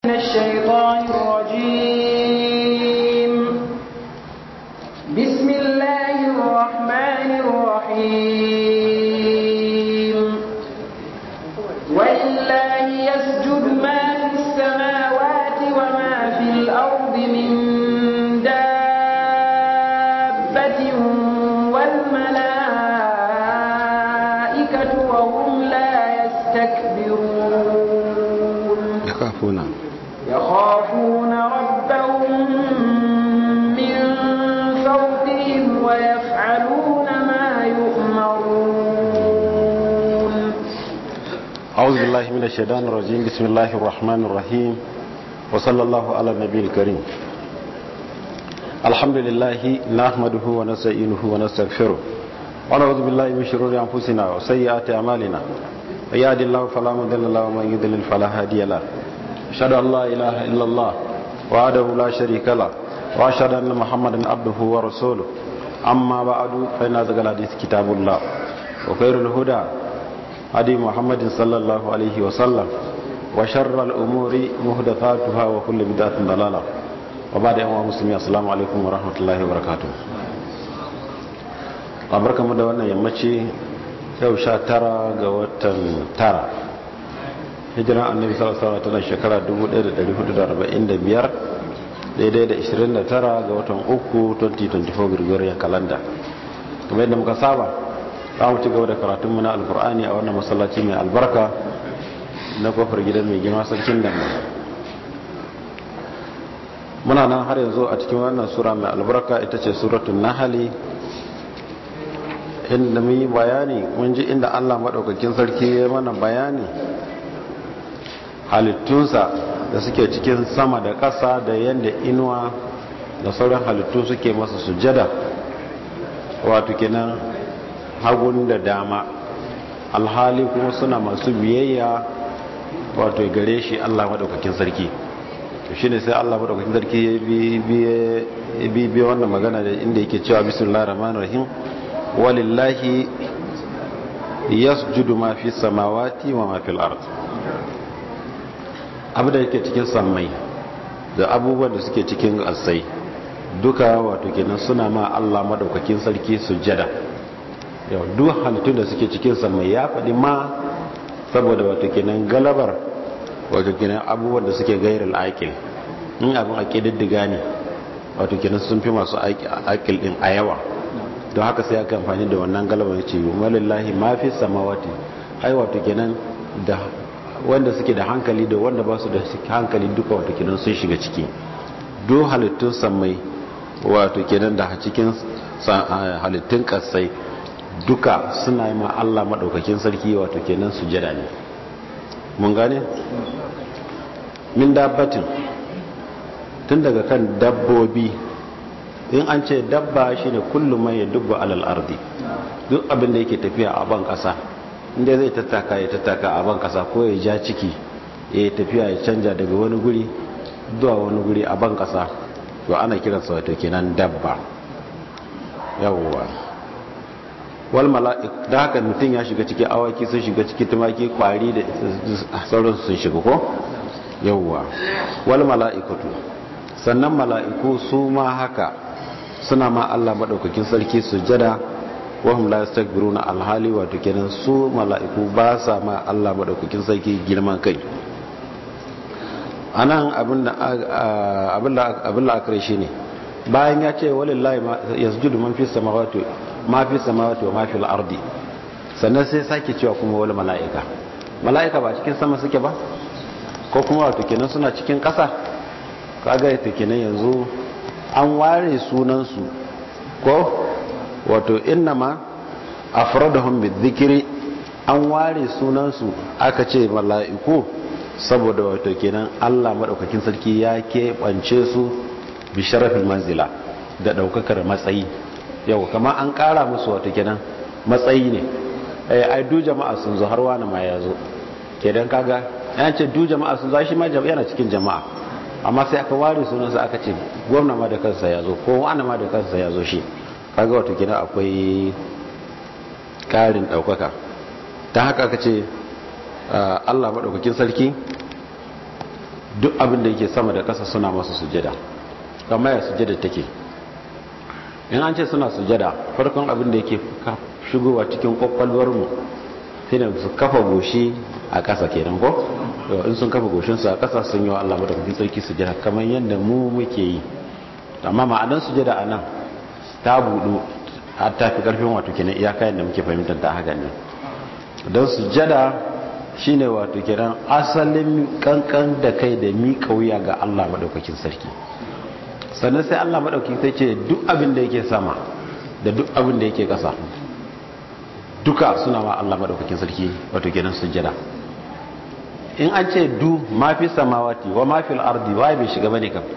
من الشيطان الرجيم بسم الله الرحمن الرحيم ولله يسجد ما في السماوات وما في الأرض من دابة والملائكة وهم لا يستكبرون يخافون يخافون ربهم من فوقهم ويفعلون ما يؤمرون أعوذ بالله من الشيطان الرجيم بسم الله الرحمن الرحيم وصلى الله على النبي الكريم الحمد لله نحمده ونستعينه ونستغفره ونعوذ بالله من شرور أنفسنا وسيئات أعمالنا ويهد الله فلا مضل له ومن يضلل فلا هادي له أشهد أن لا إله إلا الله وحده لا شريك له وأشهد أن محمدا عبده ورسوله أما بعد فإن أصدق الحديث كتاب الله وخير الهدى هدي محمد صلى الله عليه وسلم وشر الأمور محدثاتها وكل بدعة ضلالة وبعد أيها المسلمين السلام عليكم ورحمة الله وبركاته mu da wannan yammaci yau sha tara ga watan tara hijiran annabi sallallahu alaihi wasallam shekara 1445 daidai da 29 ga watan uku 2024 Gregorian calendar kuma yadda muka saba za mu ci gaba da karatunmu na alkur'ani a wannan masallaci mai albarka na kofar gidan mai girma sarkin da muna nan har yanzu a cikin wannan sura mai albarka ita ce suratun nahali inda mun yi bayani mun ji inda allah maɗaukakin sarki ya mana bayani halittunsa da suke cikin sama da ƙasa da yadda inuwa da sauran halittu suke masa sujada wato kenan hagun da dama alhali kuma suna masu biyayya wato gare shi Allah madaukakin sarki shi ne sai Allah madaukakin sarki ya bi wannan magana da inda yake cewa bismillahir rahmanir rahim walillahi yasjudu ma fi samawati wa ma fil ard abu da yake cikin sammai da abubuwan da suke cikin asai duka wato kenan suna ma Allah madaukakin sarki sujjada yau duk halittun da suke cikin mai ya faɗi ma saboda wato kenan galabar wato kenan abubuwan da suke gairar aikil in abin ake diddiga ne wato kenan sun fi masu aikil din a yawa don haka sai aka amfani da wannan galabar ce walillahi ma fi samawati ai wato kenan da wanda suke da hankali da wanda ba su da hankali duka wato kenan sun shiga ciki duk halittun sammai wato kenan da cikin halittun kasai duka suna yi ma Allah maɗaukakin sarki wato kenan sujada ne mun gane min dabbatin tun daga kan dabbobi in an ce dabba shine kullum mai dubba alal ardi duk abin da yake tafiya a ban ƙasa inda zai tattaka ya tattaka a ban ƙasa ko ya ja ciki ya tafiya ya canja daga wani guri zuwa wani guri a ban ƙasa to ana kiransa wato kenan dabba yawwa wal mala'ik da haka mutum ya shiga ciki awaki sun shiga ciki tumaki kwari da sauransu sun shiga ko yawwa wal mala'ikatu sannan mala'iku su ma haka suna ma Allah madaukakin sarki sujada wa hum la yastakbiruna alhali wato kenan su mala'iku ba sa ma Allah madaukakin sarki girman kai anan abinda abinda abinda akare shine bayan ya ce walillahi yasjudu man fi samawati ma fi samawati wa ma fi al-ardi sannan sai sake cewa kuma wal mala'ika mala'ika ba cikin sama suke ba ko kuma wato kenan suna cikin ƙasa kaga ita kenan yanzu an ware sunan su ko wato innama afradahum bizikri an ware sunan su aka ce mala'iku saboda wato kenan Allah madaukakin sarki ya keɓance su bi sharafin manzila da daukakar matsayi yau kama an kara musu wata kenan matsayi ne ai du jama'a sun zo har wani ma ya zo kedan kaga yan ce du jama'a sun zo shi ma yana cikin jama'a amma sai aka ware sunansa aka ce gwamna ma da kansa ya zo ko wani ma da kansa ya zo shi kaga wata kenan akwai karin daukaka ta haka aka ce Allah maɗaukakin sarki duk abin da yake sama da ƙasa suna masa sujada kamar ya sujada take in an ce suna sujada farkon abin da yake shigowa cikin kwakwalwar mu sai da su kafa goshi a ƙasa kenan ko in sun kafa goshinsu a ƙasa sun yi wa Allah madaukakin sarki sujada kamar yadda mu muke yi amma ma'anar sujada a nan ta budu har ta fi ƙarfin wato kenan iyaka yadda muke fahimtar ta haka ne don sujada shine wato kenan asalin kankan da kai da miƙa wuya ga Allah madaukakin sarki sannan sai Allah madaukakin sai ce duk abin da yake sama da duk abin da yake ƙasa duka suna ma Allah madaukakin sarki wato kenan sujada in an ce du mafi samawati wa mafi al'ardi wa bai shiga bane kam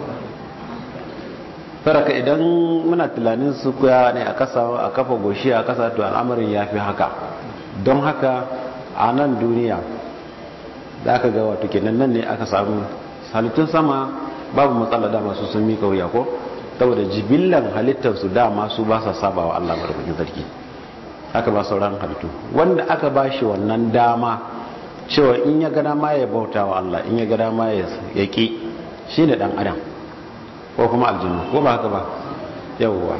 saraka idan muna tunanin su kuya ne a kasa a kafa goshi a kasa to al'amarin ya fi haka don haka a nan duniya da aka ga wato kenan nan ne aka samu halittun sama babu matsala dama su sun mika wuya ko saboda jibillan halittarsu dama su ba sa saba wa Allah madaukakin sarki haka ba sauran halittu wanda aka ba shi wannan dama cewa in ya gada ma ya bauta wa Allah in ya gada ma ya ƙi shi ne ɗan adam ko kuma aljinu ko ba haka ba yawwa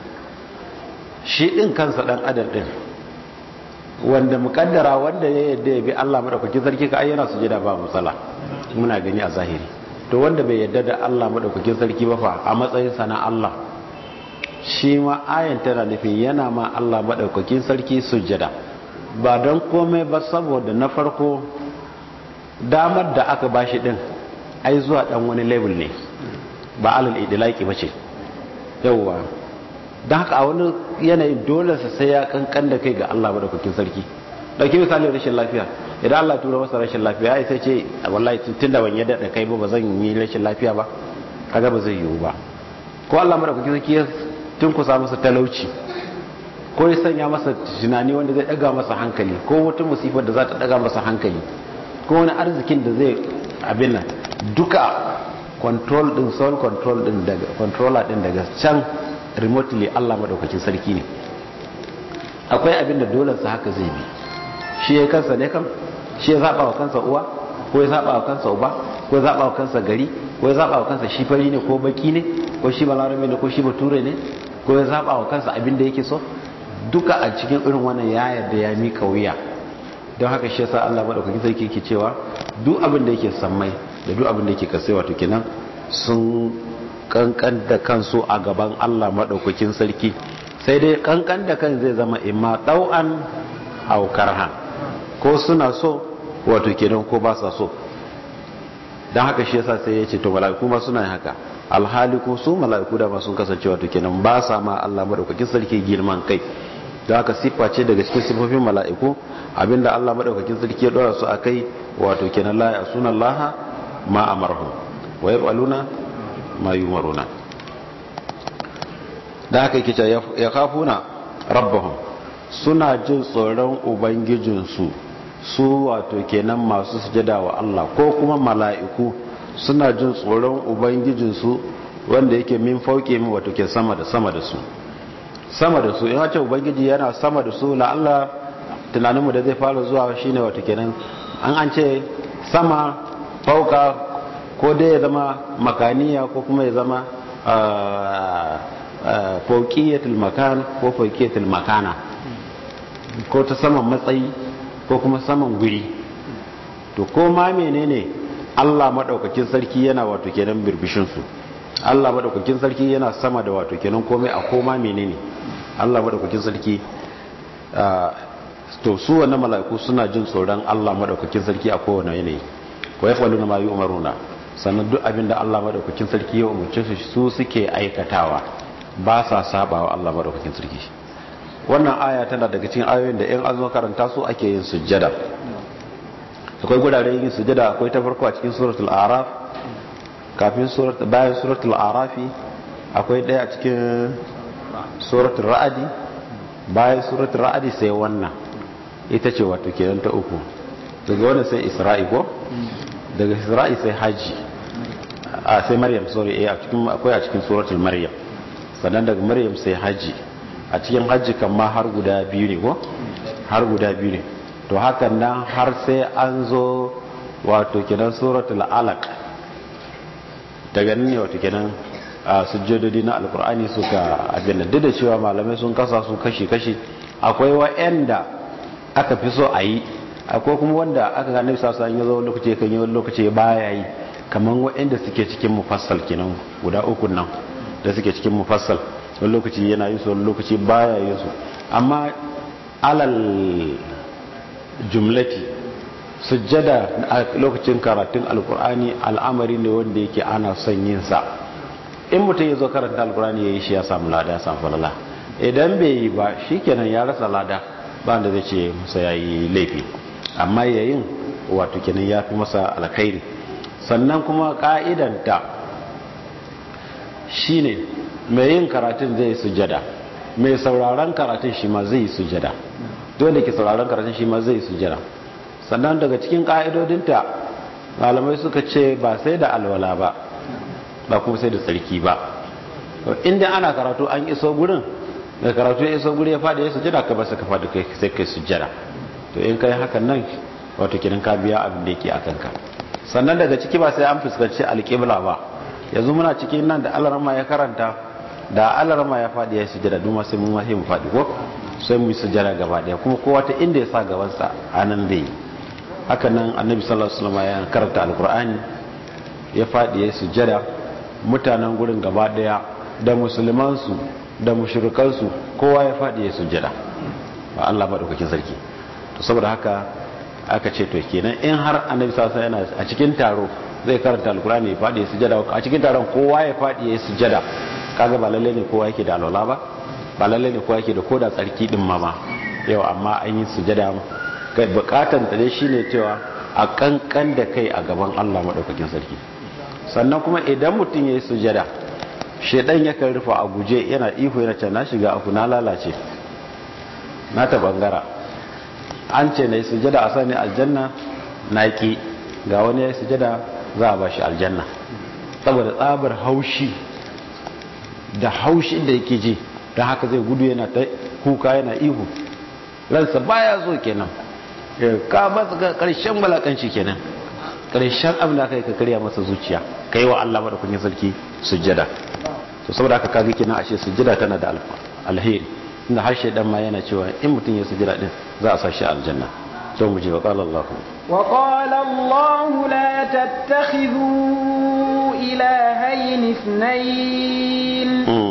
shi ɗin kansa ɗan adam ɗin wanda mukaddara wanda ya yadda ya bi Allah maɗaukakin sarki ka ayyana su jida ba matsala muna gani a zahiri to wanda bai yadda da Allah maɗaukakin sarki ba fa a matsayinsa na Allah shi ma ayan tana nufin yana ma Allah maɗaukakin sarki sujjada ba don komai ba saboda na farko damar da aka bashi din ai zuwa dan wani level ne ba alal idilaki ba ce yauwa don haka a wani yanayin dole sa sai ya kankan da kai ga Allah madaukakin sarki dauki misali rashin lafiya idan Allah tura masa rashin lafiya ai sai ce wallahi tun da ban yadda da kai ba ba zan yi rashin lafiya ba kaga ba zai yiwu ba ko Allah madaukakin sarki ya tun kusa masa talauci ko ya sanya masa tunani wanda zai daga masa hankali ko wata musifar da za ta daga masa hankali ko wani arzikin da zai abin nan duka control din soul control din daga controller din daga can remotely Allah madaukakin sarki ne akwai abin da dole sa haka zai bi shi ya kansa ne kam shi ya zaba wa kansa uwa ko ya zaba wa kansa uba ko ya zaba wa kansa gari ko ya zaba wa kansa shi fari ne ko baki ne ko shi balarabe ne ko shi bature ne ko ya zaba wa kansa abin da yake so duka a cikin irin wannan ya yarda ya mika wuya don haka shi yasa Allah madaukakin sarki yake cewa duk abin da yake sammai da duk abin da yake kasai wato kenan sun kankan da kansu a gaban Allah madaukakin sarki sai dai kankan da kan zai zama imma dau'an aw karhan ko suna so wato kenan ko ba sa so don haka shi yasa sai ya ce to mala'iku ma suna haka alhali ko su mala'iku da ma sun kasance wato kenan ba sa ma Allah madaukakin sarki girman kai don haka siffa ce daga cikin siffofin mala'iku abinda Allah madaukakin sarki ya dora su akai wato kenan la yasuna Allah ma amarhum wa yaf'aluna ma yumaruna da haka yake ya kafuna rabbahum suna jin tsoron ubangijinsu su wato kenan masu sujada wa Allah ko kuma mala'iku suna jin tsoron ubangijinsu wanda yake min fauke min wato ke sama da sama da su sama da su in wace ubangiji yana sama da su la Allah tunaninmu da zai fara zuwa shine wato kenan an an ce sama fauka ko dai ya zama makaniya ko kuma ya zama fauqiyatul makan ko fauqiyatul makana ko ta saman matsayi ko kuma saman guri to ko ma menene Allah madaukakin sarki yana wato kenan birbishin su Allah madaukakin sarki yana sama da wato kenan komai a koma menene Allah madaukakin sarki to su wannan mala'iku suna jin tsoron Allah madaukakin sarki a kowane yanayi ko yafaluna ma yu'maruna sannan duk abin da Allah madaukakin sarki ya umarce su su suke aikatawa ba sa sabawa Allah madaukakin sarki wannan aya tana daga cikin ayoyin da in an zo karanta su ake yin sujjada akwai gurare yin sujjada akwai ta farko a cikin suratul araf kafin surat bayan suratul arafi akwai daya a cikin suratul ra'adi bayan suratul ra'adi sai wannan ita ce wato kenan ta uku daga wannan sai isra'i ko daga isra'i sai haji a sai maryam sorry eh a cikin akwai a cikin suratul maryam sannan daga maryam sai haji a cikin haji kan ma har guda biyu ne ko har guda biyu ne to hakan nan har sai an zo wato kenan suratul alaq daga nan ne wato kenan a sujjadodi na alkur'ani suka abin da duk da cewa malamai sun kasa su kashi-kashi akwai wa'anda aka fi so a yi akwai kuma wanda aka ga nabi sallallahu alaihi wasallam lokaci kan yi wani lokaci baya yi kaman wa'anda suke cikin mufassal kenan guda uku nan da suke cikin mufassal wani lokaci yana yi su wani lokaci baya yi su amma alal jumlati sujjada a lokacin karatun alkur'ani al'amari ne wanda yake ana son yin sa in mutum ya zo karanta alkur'ani ya yi shi ya samu lada ya samu falala idan bai yi ba shikenan ya rasa lada ba da zai ce masa ya yi laifi amma yayin wato kenan ya fi masa alkhairi sannan kuma ka'idanta shine mai yin karatun zai yi sujjada mai sauraron karatun shi ma zai yi sujjada dole ke sauraron karatun shi ma zai yi sujjada sannan daga cikin ka'idodinta malamai suka ce ba sai da alwala ba ba kuma sai da tsarki ba inda ana karatu an iso gurin da karatu ya iso guri ya faɗi ya sujjada ka ba sai ka faɗi kai sai kai sujjada to in kai hakan nan wato kidan ka biya abin da yake akan ka sannan daga ciki ba sai an fuskanci alƙibla ba yanzu muna cikin nan da alarma ya karanta da alarma ya faɗi ya sujjada duma sai mun wahi mu faɗi ko sai mu yi sujjada gaba ɗaya kuma kowa ta inda ya sa gabansa a nan zai yi haka nan annabi sallallahu alaihi wasallam ya karanta alqur'ani ya faɗi ya sujjada mutanen gurin gaba ɗaya da musulman su da mushrikan su kowa ya faɗi ya sujjada ba Allah madaukakin sarki to saboda haka aka ce to kenan in har annabi sallallahu alaihi wasallam yana a cikin taro zai karanta alqur'ani ya faɗi ya sujjada a cikin taron kowa ya faɗi ya sujjada kaga ba lalle ne kowa yake da alwala ba ba lalle ne kowa yake da koda tsarki din ma ma yau amma an yi sujada kai bukatan ta dai shine cewa a kankan da kai a gaban Allah madaukakin sarki sannan kuma idan mutum yayi sujada shedan yakan rufa a guje yana ihu yana ce na shiga aku na lalace na ta bangara an ce na yi sujada a sani aljanna na ki ga wani ya yi sujada za a ba shi aljanna saboda tsabar haushi da haushin da yake ji don haka zai gudu yana ta kuka yana ihu ransa baya zo kenan ka ba ga karshen balakanci kenan karshen abin da aka yi ka karya masa zuciya ka yi wa Allah da kunya sarki sujjada to saboda haka kaga kenan ashe sujjada tana da alheri inda har shaidan ma yana cewa in mutum ya sujjada din za a sashi aljanna to mu je wa qala Allah wa qala Allah la tattakhidhu ilahayn ithnayn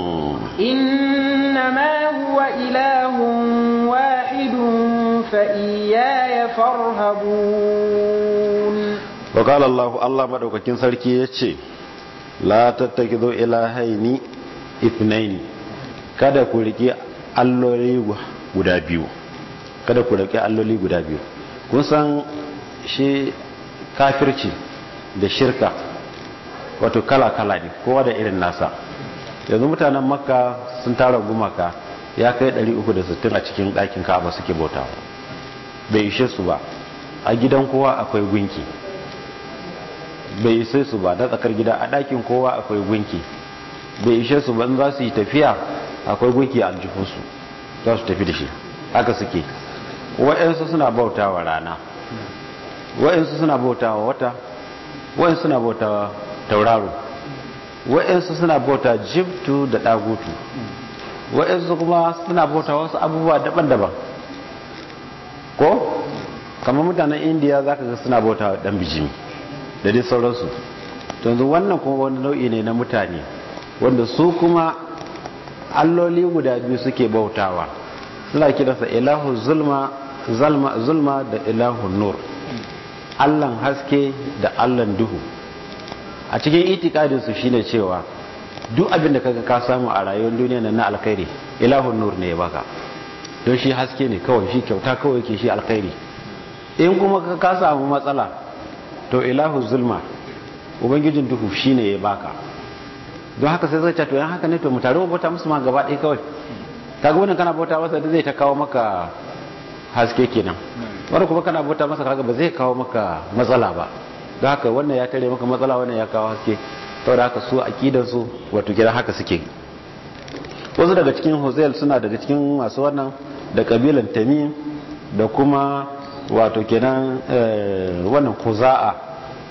إنما هو إله واحد فإياي فارهبون وقال الله الله مدوكاكين سركي يتشي لا تتخذوا إلهين اثنين kada ku rike alloli guda biyu kada ku rike alloli guda biyu kun san shi kafirci da shirka wato kala-kala ne kowa da irin nasa yanzu mutanen makka sun tara gumaka ya kai 360 a cikin ɗakin ka'aba suke bauta bai ishe su ba a gidan kowa akwai gunki bai ishe su ba da tsakar gida a ɗakin kowa akwai gunki bai ishe su ba za su yi tafiya akwai gunki a aljihunsu za su tafi da shi haka suke wa'yansu suna bauta wa rana wa'yansu suna bauta wa wata wa'yansu suna bauta wa tauraro wa'yansu suna bauta jibtu da ɗagutu wa'yansu kuma suna bauta wasu abubuwa daban-daban ko kamar mutanen indiya za ka ga suna bauta ɗan bijimi da dai sauransu yanzu wannan kuma wani nau'i ne na mutane wanda su kuma alloli guda biyu suke bautawa suna kiransa ilahu zulma zulma da ilahu nur allan haske da allan duhu a cikin itikadinsu shine cewa duk abin da kaga ka samu a rayuwar duniya na alkhairi ilahun nur ne ya baka don shi haske ne kawai shi kyauta kawai ke shi alkhairi in kuma ka samu matsala to ilahu zulma ubangijin duhu shine ya baka don haka sai zai to yan haka ne to mu tare mu bauta musu ma gaba ɗaya kawai kaga wannan kana bauta masa da zai ta kawo maka haske kenan wanda kuma kana bauta masa kaga ba zai kawo maka matsala ba don haka wannan ya tare maka matsala wannan ya kawo haske saboda haka su akidan su wato gida haka suke wasu daga cikin Hosel suna daga cikin masu wannan da kabilan Tamim da kuma wato kenan wannan Kuza'a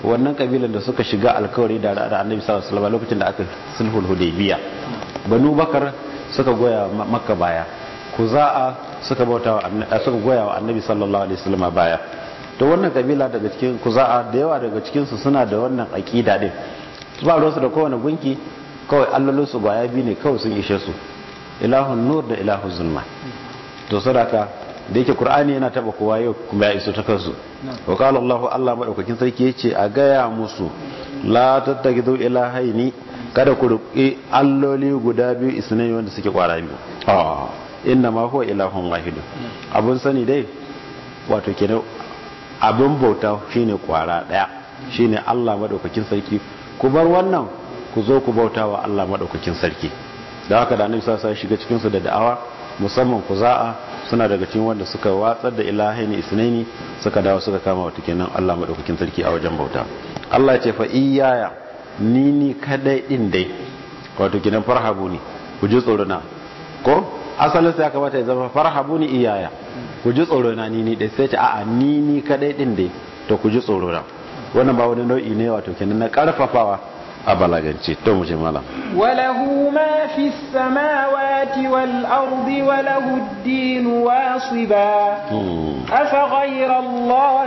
wannan kabilan da suka shiga alkawari da da annabi sallallahu alaihi wasallam lokacin da aka sulhul hudaybiya banu bakar suka goya makka baya kuza'a suka bauta wa suka goya wa annabi sallallahu alaihi wasallam baya to wannan kabila daga cikin kuza'a da yawa daga cikin su suna da wannan aqida din su ba ruwansu da kowane gunki kawai allolin su gwaya biyu ne kawai sun ishe su ilahun nur da ilahun zulma to sadaka da yake qur'ani yana taba kowa yau kuma ya iso ta kansu wa qala allah allah madaukakin sarki yace a gaya musu la tattakidu ilahaini kada ku ruki alloli guda biyu isnai wanda suke kwara biyu ah inna ma huwa ilahun wahid abun sani dai wato kenan abun bauta shine kwara daya shine allah madaukakin sarki ku bar wannan ku zo ku bauta wa allah madaukakin sarki da haka da annabi sallallahu alaihi shiga cikin su da da'awa musamman kuza'a suna daga cikin wanda suka watsar da ilahaini isnaini suka dawo suka kama wata kenan Allah madaukakin sarki a wajen bauta Allah ya ce fa iyaya ni ni kadai din dai wato kenan farhabu ne ku ji tsoro na ko asalin sai ya kamata ya zama farhabu ni iyaya ku ji tsoro na ni ni dai sai ce a'a ni ni kadai din dai to ku ji tsoro na wannan ba wani nau'i ne wato kenan na karfafawa a balagance to mu je malam وله ما في السماوات والأرض وله الدين واصبا أفغير الله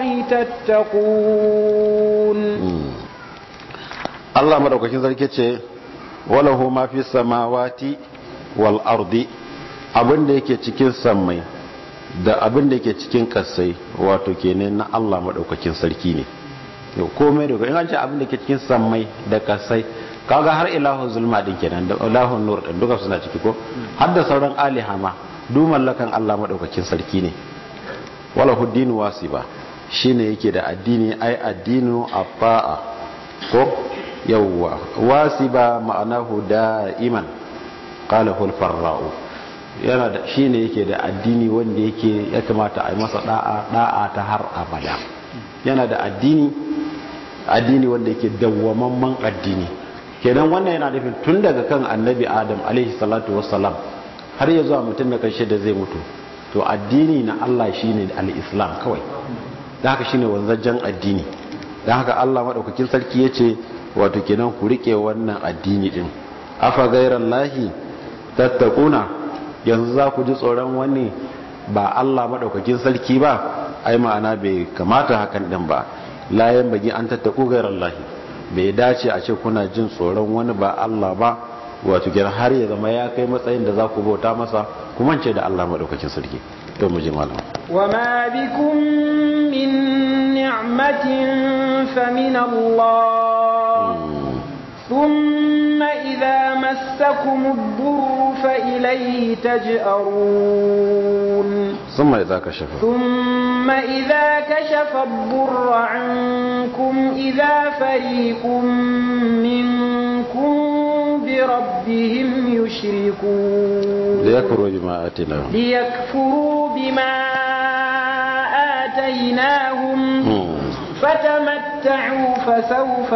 تتقون Allah madaukakin sarki ce walahu ma fi samawati wal ardi abin da yake cikin sammai da abin da yake cikin kasai wato kenan na Allah madaukakin sarki ne yau komai da in an ce abin da ke cikin sammai da kasai kaga har ilahun zulma din kenan da ilahun nur din duka suna ciki ko har da sauran aliha ma du mallakan Allah madaukakin sarki ne wala huddinu wasiba shine yake da addini ai addinu afa'a ko yawwa wasiba ma'anahu da'iman qala hul farra'u yana da shine yake da addini wanda yake ya kamata a yi masa da'a da'a ta har abada yana da addini addini wanda yake dawwamamman addini kenan wannan yana nufin tun daga kan annabi adam alaihi salatu wassalam har ya zuwa mutum na karshe da zai mutu to addini na Allah shine al-islam kawai da haka shine wanzajjen addini da haka Allah madaukakin sarki yace wato kenan ku rike wannan addini din afa ghairallahi tattaquna yanzu za ku ji tsoron wani ba Allah madaukakin sarki ba ai ma'ana bai kamata hakan din ba layan bagi an tattaku gairar lahi bai dace a ce kuna jin tsoron wani ba Allah ba wato gina har ya zama ya kai matsayin da za ku bauta masa kuma ce da Allah maɗaukakin sarki to mu ji malam wa ma bikum min ni'matin fa min Allah thumma idza massakum ad-durru fa ilayhi taj'arun thumma idza kashafa ثم إذا كشف الضر عنكم إذا فريق منكم بربهم يشركون ليكفروا بما آتيناهم ليكفروا بما آتيناهم فتمتعوا فسوف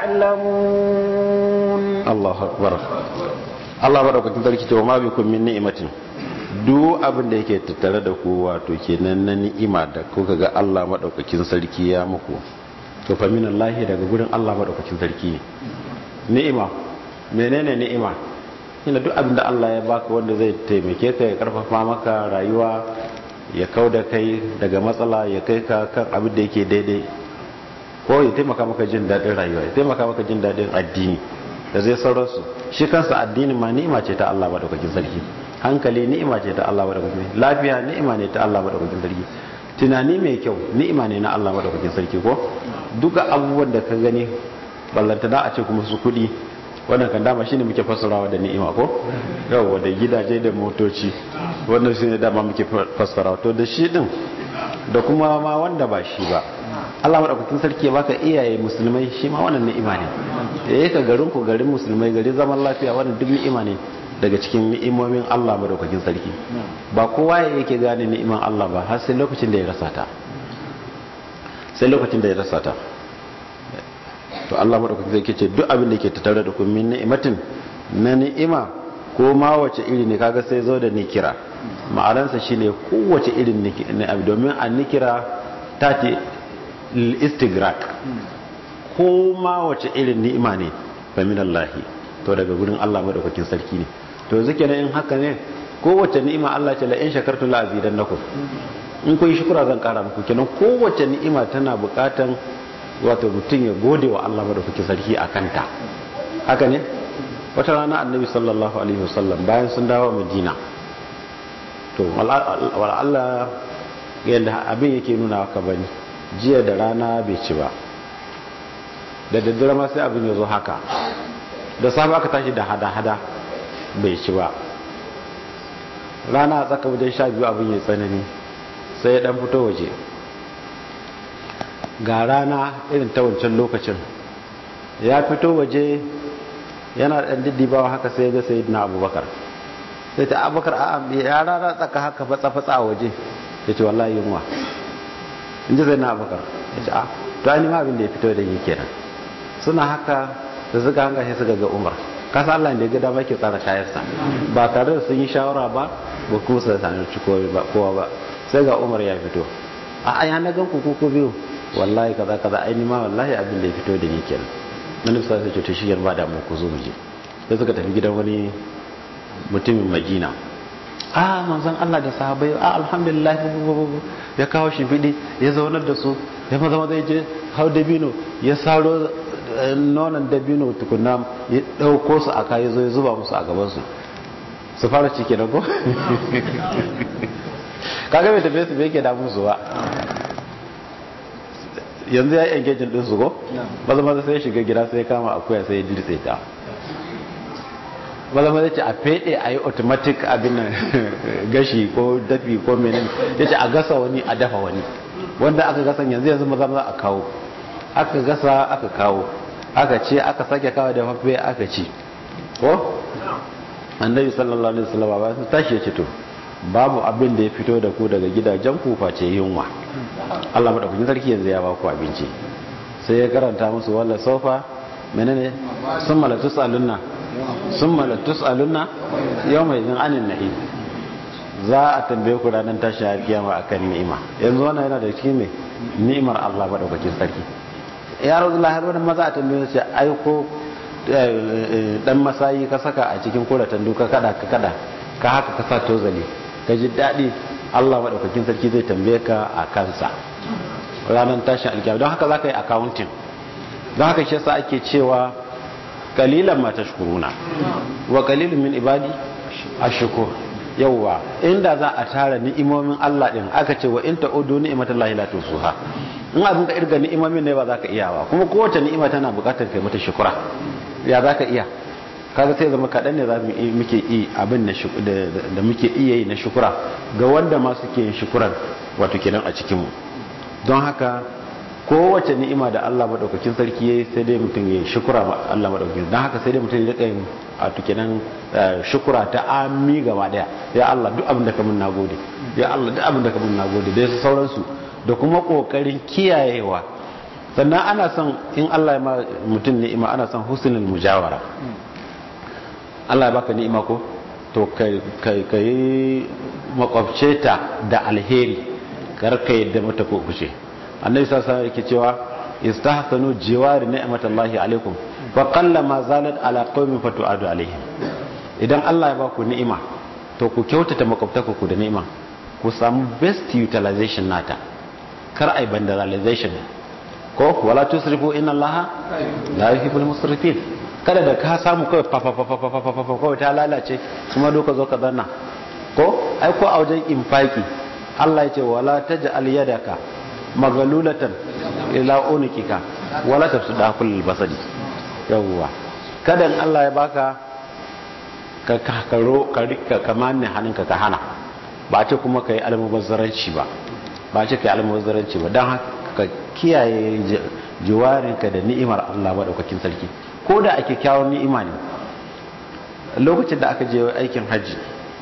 تعلمون الله أكبر الله بارك فيك وما بكم من نعمة duk abin da yake tattare da ku wato kenan na ni'ima da kuka ga Allah madaukakin sarki ya muku to fa min Allah daga gurin Allah madaukakin sarki ne ni'ima menene ni'ima ina duk abin da Allah ya baka wanda zai taimake ka ya karfafa maka rayuwa ya kauda kai daga matsala ya kai ka kan abin da yake daidai ko ya taimaka maka jin daɗin rayuwa ya taimaka maka jin daɗin addini da zai sauransu shi kansa addini ma ni'ima ce ta Allah madaukakin sarki hankali ni'ima ce ta Allah madaukakin sarki lafiya ni'ima ne ta Allah madaukakin sarki tunani mai kyau ni'ima ne na Allah madaukakin sarki ko duka abubuwan da ka gani ballantana a ce kuma su kuɗi wannan kan dama shine muke fassarawa da ni'ima ko yawa da gidaje da motoci wannan shine dama muke fassarawa to da shi din da kuma ma wanda ba shi ba Allah madaukakin sarki ya baka iyaye musulmai shi ma wannan ni'ima ne da yake garin ku garin musulmai gari zaman lafiya wannan duk ni'ima ne daga cikin ni'imomin Allah madaukakin sarki ba kowa ya yake gane ni'iman Allah ba har sai lokacin da ya rasa ta sai lokacin da ya rasa ta to Allah madaukakin sarki ce duk abin da ke tattare da ku min ni'imatin na ni'ima ko ma wace iri ne kaga sai zo da nikira ma'anarsa shine kowace irin ni'ima domin an nikira ta ce istigrak ko ma wace irin ni'ima ne fa minallahi to daga gurin Allah madaukakin sarki ne to yanzu kenan in haka ne kowace ni'ima Allah ce la in shakartu la azidannakum in kun shukura zan kara muku kenan kowace ni'ima tana bukatan wato mutum ya gode wa Allah madaukakin sarki akan ta haka ne wata rana annabi sallallahu alaihi wasallam bayan sun dawo madina to wala Allah yadda abin yake nuna haka bane jiya da rana bai ci ba da daddare ma sai abin ya zo haka da safe aka tashi da hada-hada bai ci ba rana a tsaka wajen sha biyu abin ya tsanani sai ya dan fito waje ga rana irin ta wancan lokacin ya fito waje yana dan diddibawa haka sai ga sai na abubakar sai ta abubakar a ya rana tsaka haka fatsa-fatsa a waje ya ce wallahi yunwa in ji sai na abubakar ya ce a to an ma abin da ya fito da yi kenan suna haka da suka hanga shi suka ga umar kasa Allah da ya ga dama ke tsara shayarsa ba tare da sun yi shawara ba ba kuma su sami kowa ba sai ga umar ya fito a aya na gan kuku ko biyu wallahi kaza kaza ai ma wallahi abin da ya fito da ni kenan nan sai sai ce shi ba da mu ku zo mu je sai suka tafi gidan wani mutumin Madina a manzon Allah da sahabbai a alhamdulillah ya kawo shi fidi ya zaunar da su ya maza maza ya je hau dabino ya saro nonon dabino tukuna ya ɗauko su a kayi zo ya zuba musu a gabansu su fara cike da ko kaga mai tafiye su bai ke damun su ba yanzu ya yi engagin ɗin su ko maza maza sai ya shiga gida sai ya kama akuya sai ya dirse ta maza maza ce a fede a yi automatic abin nan gashi ko dafi ko menin ya ce a gasa wani a dafa wani wanda aka gasa yanzu yanzu maza maza a kawo aka gasa aka kawo aka ce aka sake kawo da fafe aka ci ko annabi sallallahu alaihi wasallam ba su tashi ya ce to babu abin da ya fito da ku daga gidajen ku face yunwa Allah madaukakin sarki yanzu ya ba ku abinci sai ya karanta musu walla sofa menene summa la tusalunna summa la tusalunna yawma idin anin nahi za a tambaye ku ranar tashi har kiyama akan ni'ima yanzu wannan yana da cikin me ni'imar Allah madaukakin sarki ya rasulullah har wani maza a tambaye su aiko dan masayi ka saka a cikin kuratan duka kada ka kada ka haka ka sa tozali ka ji daɗi Allah maɗaukakin sarki zai tambaye ka a kansa ranar tashin alkiyar don haka za ka yi accounting don haka shi yasa ake cewa kalilan ma tashkuruna wa kalilun min ibadi ashkur yawwa inda za a tara ni'imomin Allah din aka ce wa in ta'udu ni'matallahi la tusuha in abin ka irga ni'imomin ne ba za ka iya ba kuma kowace ni'ima tana bukatar kai mata shukura ya za ka iya kaga sai zama kaɗan ne za mu muke yi abin da muke iya yi na shukura ga wanda ma suke yin shukuran wato kenan a cikinmu don haka kowace ni'ima da Allah maɗaukakin sarki ya yi sai dai mutum ya shukura ma Allah maɗaukakin don haka sai dai mutum ya yin wato kenan shukura ta ami gaba ɗaya ya Allah duk abin da ka mun nagode ya Allah duk abin da ka mun nagode da sauransu da kuma ƙoƙarin kiyayewa sannan ana son in Allah ya ma mutum ni'ima ana son husnul mujawara Allah ya baka ni'ima ko to ka yi makwabce ta da alheri kar ka yadda mata ko kushe annabi sallallahu alaihi yake cewa istahsanu jiwari ni'matallahi alaikum fa qalla ma zalat ala qaumin fatu'adu alaihim idan Allah ya baku ni'ima to ku kyautata makwabtaka ku da ni'ima ku samu best utilization nata kar ai vandalization ko wala tusrifu inna allaha la yuhibbul musrifin kada da ka samu kawai fafafafafafafafa kawai ta lalace kuma doka zo ka zanna ko ai ko a wajen infaki Allah ya ce wala taj'al yadaka maghlulatan ila unikika wala tafsuda kullal basadi yawwa kada in Allah ya baka ka kakaro ka rika kamanne hannunka ka hana ba ce kuma kai almubazzaranci ba ba ce kai almubazzaranci ba dan haka ka kiyaye jiwarinka da ni'imar Allah madaukakin sarki ko da ake kyawun ni'ima ne lokacin da aka je aikin hajji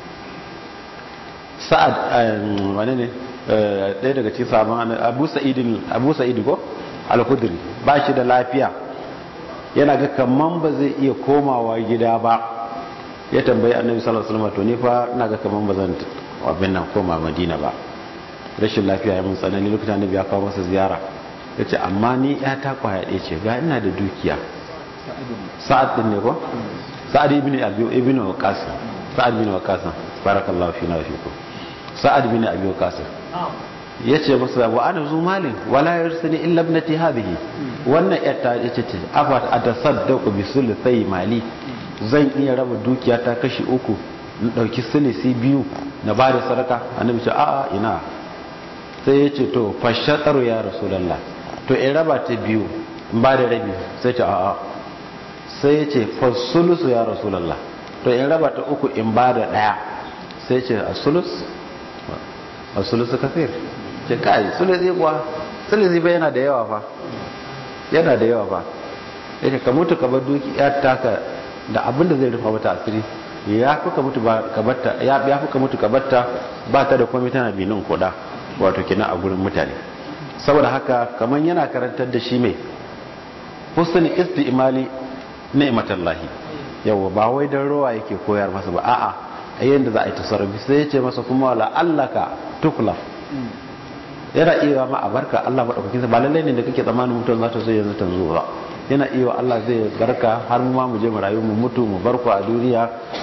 sa'ad wani ne ɗaya daga cikin sabon abu sa'idin abu sa'id ko al-khudri ba shi da lafiya yana ga kaman ba zai iya komawa gida ba ya tambayi annabi sallallahu alaihi wasallam to ni fa ina ga kaman ba zan abin nan koma madina ba rashin lafiya ya mun tsanani lokacin annabi ya kawo masa ziyara ya ce amma ni ya ta kwaya ɗaya ce ga ina da dukiya sa'ad ɗin ne ko sa'ad ibn abi ibn waqas sa'ad ibn waqas barakallahu fi na fi ko sa'ad ibn abi waqas yace masa wa ana zu malin wala yarsani illa ibnati hadhihi wannan yatta yace ce afa atasaddaqu bi sulthai mali zan iya raba dukiya ta kashi uku in dauki sulisi biyu na ba da sadaka annabi ce a'a ina sai yace to fashataru ya rasulullah to in raba ta biyu in ba da rabi sai ce a'a sai yace fasulusu ya rasulullah to in raba ta uku in ba da daya sai ce asulus asulusu kafir ce kai sulisi kuwa sulisi ba yana da yawa fa yana da yawa fa yake ka mutu ka bar duki ya taka da abin da zai rufa mata asiri ya fi ka mutu ka batta ya fi ka mutu ka batta ba ta da komai tana binin kuɗa wato kina a gurin mutane saboda haka kaman yana karantar da shi mai husn isti'mali ni'matallahi yawa ba wai dan ruwa yake koyar masa ba a'a a yanda za a yi tasarrufi sai ya ce masa kuma wala allaka tuklaf yana iya ma a barka Allah madaukakin sa ba lallai ne da kake tsammanin mutum za ta zo yanzu ta zo ba yana iya Allah zai barka har mu ma mu je mu rayu mu mutu mu barku a duniya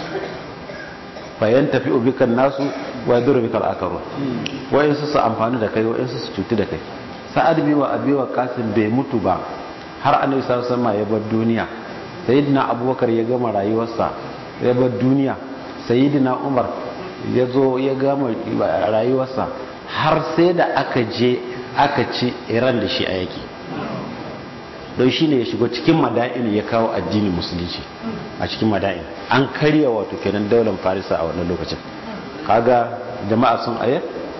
bayan tafi ubikan nasu wa yadur bikal akaru wayan su su amfani da kai wayan su su cuti da kai sa'ad bi wa abi wa qasim bai mutu ba har annabi sallallahu alaihi wasallam ya bar duniya sayyidina abubakar ya gama rayuwarsa ya bar duniya sayyidina umar ya zo ya gama rayuwarsa har sai da aka je aka ci iran da shi a yaki don shi ne ya shigo cikin mada'in ya kawo addinin musulunci a cikin mada'in an karya wato kenan daular farisa a wannan lokacin kaga jama'a sun ayar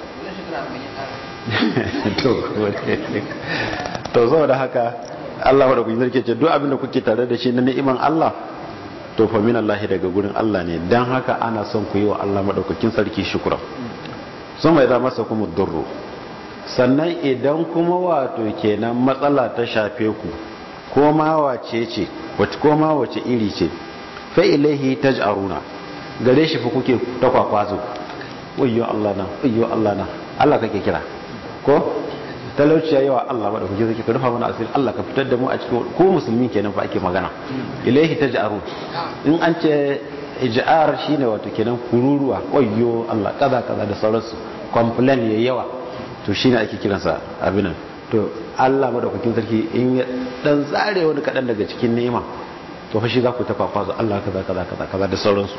to saboda haka Allah wadda kuke zarke ce duk abin da kuke tare da shi na ni'iman Allah to fa min Allah daga gurin Allah ne dan haka ana son ku yi wa Allah madaukakin sarki shukran sun mai za masa kuma durro sannan idan kuma wato kenan matsala ta shafe ku ko ma wace ce wace ko ma wace iri ce fa ilaihi taj'aruna gare shi fa kuke ta kwakwazo wayyo Allah na wayyo Allah na Allah kake kira ko talauci ya yawa Allah ba da kuke zaki ka rufa mana asiri Allah ka fitar da mu a cikin ko musulmi kenan fa ake magana ilaihi taj'arun in an ce ij'ar shine wato kenan kururuwa wayyo Allah kaza kaza da sauransu complain ya yawa to shine ake kiransa abinan to Allah madaukakin sarki in ya dan tsare wani kadan daga cikin ni'ima to fa shi za ku ta kwakwazo Allah kaza kaza kaza kaza da sauransu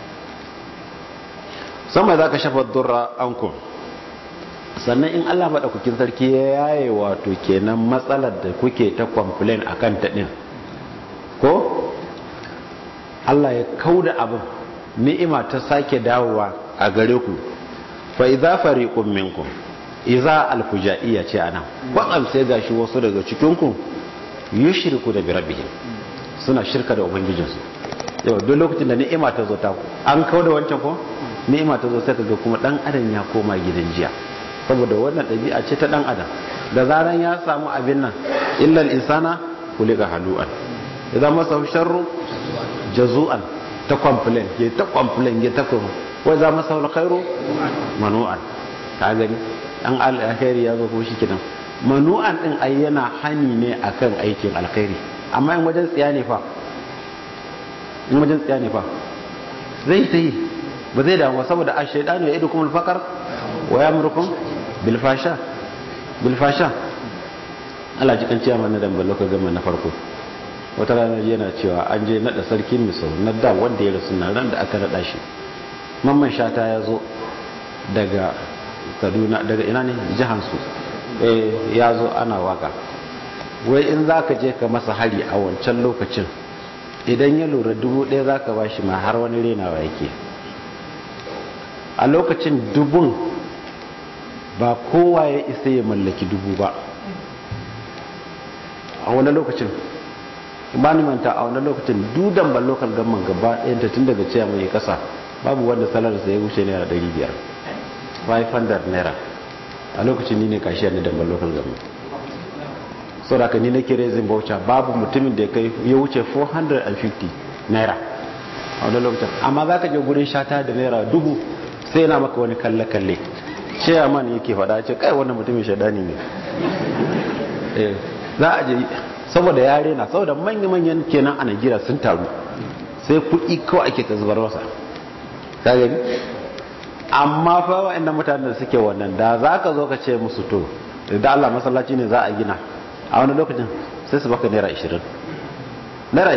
sama za ka shafa durra ankum sannan in Allah madaukakin sarki ya yaye wato kenan matsalar da kuke ta complain akan ta din ko Allah ya kauda abin ni'ima ta sake dawowa a gare ku fa idza fariqun minkum idza alfujaiya ce anan kwatsam sai gashi wasu daga cikin ku yushriku da birabbihim suna shirka da ubangijinsu yau duk lokacin da ni'ima ta zo ta an kauda wancan ko ni'ima ta zo sai kaga kuma dan adam ya koma gidan jiya saboda wannan ɗabi'a ce ta dan adam da zaran ya samu abin nan illal insana kulika halu'an idan masa sharru jazu'an ta complain ya ta complain ya ta kuma wai za masa alkhairu manu'an ka gani an alkhairi ya zo ko shi kidan manu'an din ai yana hani ne akan aikin alkhairi amma in wajen tsiya ne fa in wajen tsiya ne fa zai ta yi ba zai damu saboda a shaidanu ya idu kuma alfakar wa ya murkun bilfasha bilfasha Allah ji kan ciya mana da ballo ka gama na farko wata ranar yana cewa an je nada sarkin misau na da wanda ya rasu na ran da aka nada shi mamman shata ya zo daga kaduna daga ina ne jihansu eh ya zo ana waka wai in za ka je ka masa hari a wancan lokacin idan ya lura dubu ɗaya za ka ba shi ma har wani renawa yake a lokacin dubun ba kowa ya isa ya mallaki dubu ba a wani lokacin ba ni manta a wani lokacin dudan ban lokal gamman gaba ɗayanta tun daga ciya mai kasa babu wanda salarsa ya wuce naira 500 500 naira a lokacin ni ne kashiyar ni damban lokal gamman sau da ka ni na kere zin baucha babu mutumin da ya kai ya wuce 450 naira a wani lokacin amma za ka je gurin shata da naira dubu sai yana maka wani kalle-kalle chairman yake faɗa ce kai wannan mutumin shaidani ne za a je saboda yare na saboda manya-manyan kenan a Najeriya sun taru sai kuɗi kawai ake ta zubar masa ka gani amma fa wa'annan mutanen da suke wannan da za ka zo ka ce musu to da Allah masallaci ne za a gina a wani lokacin sai su baka naira 20 naira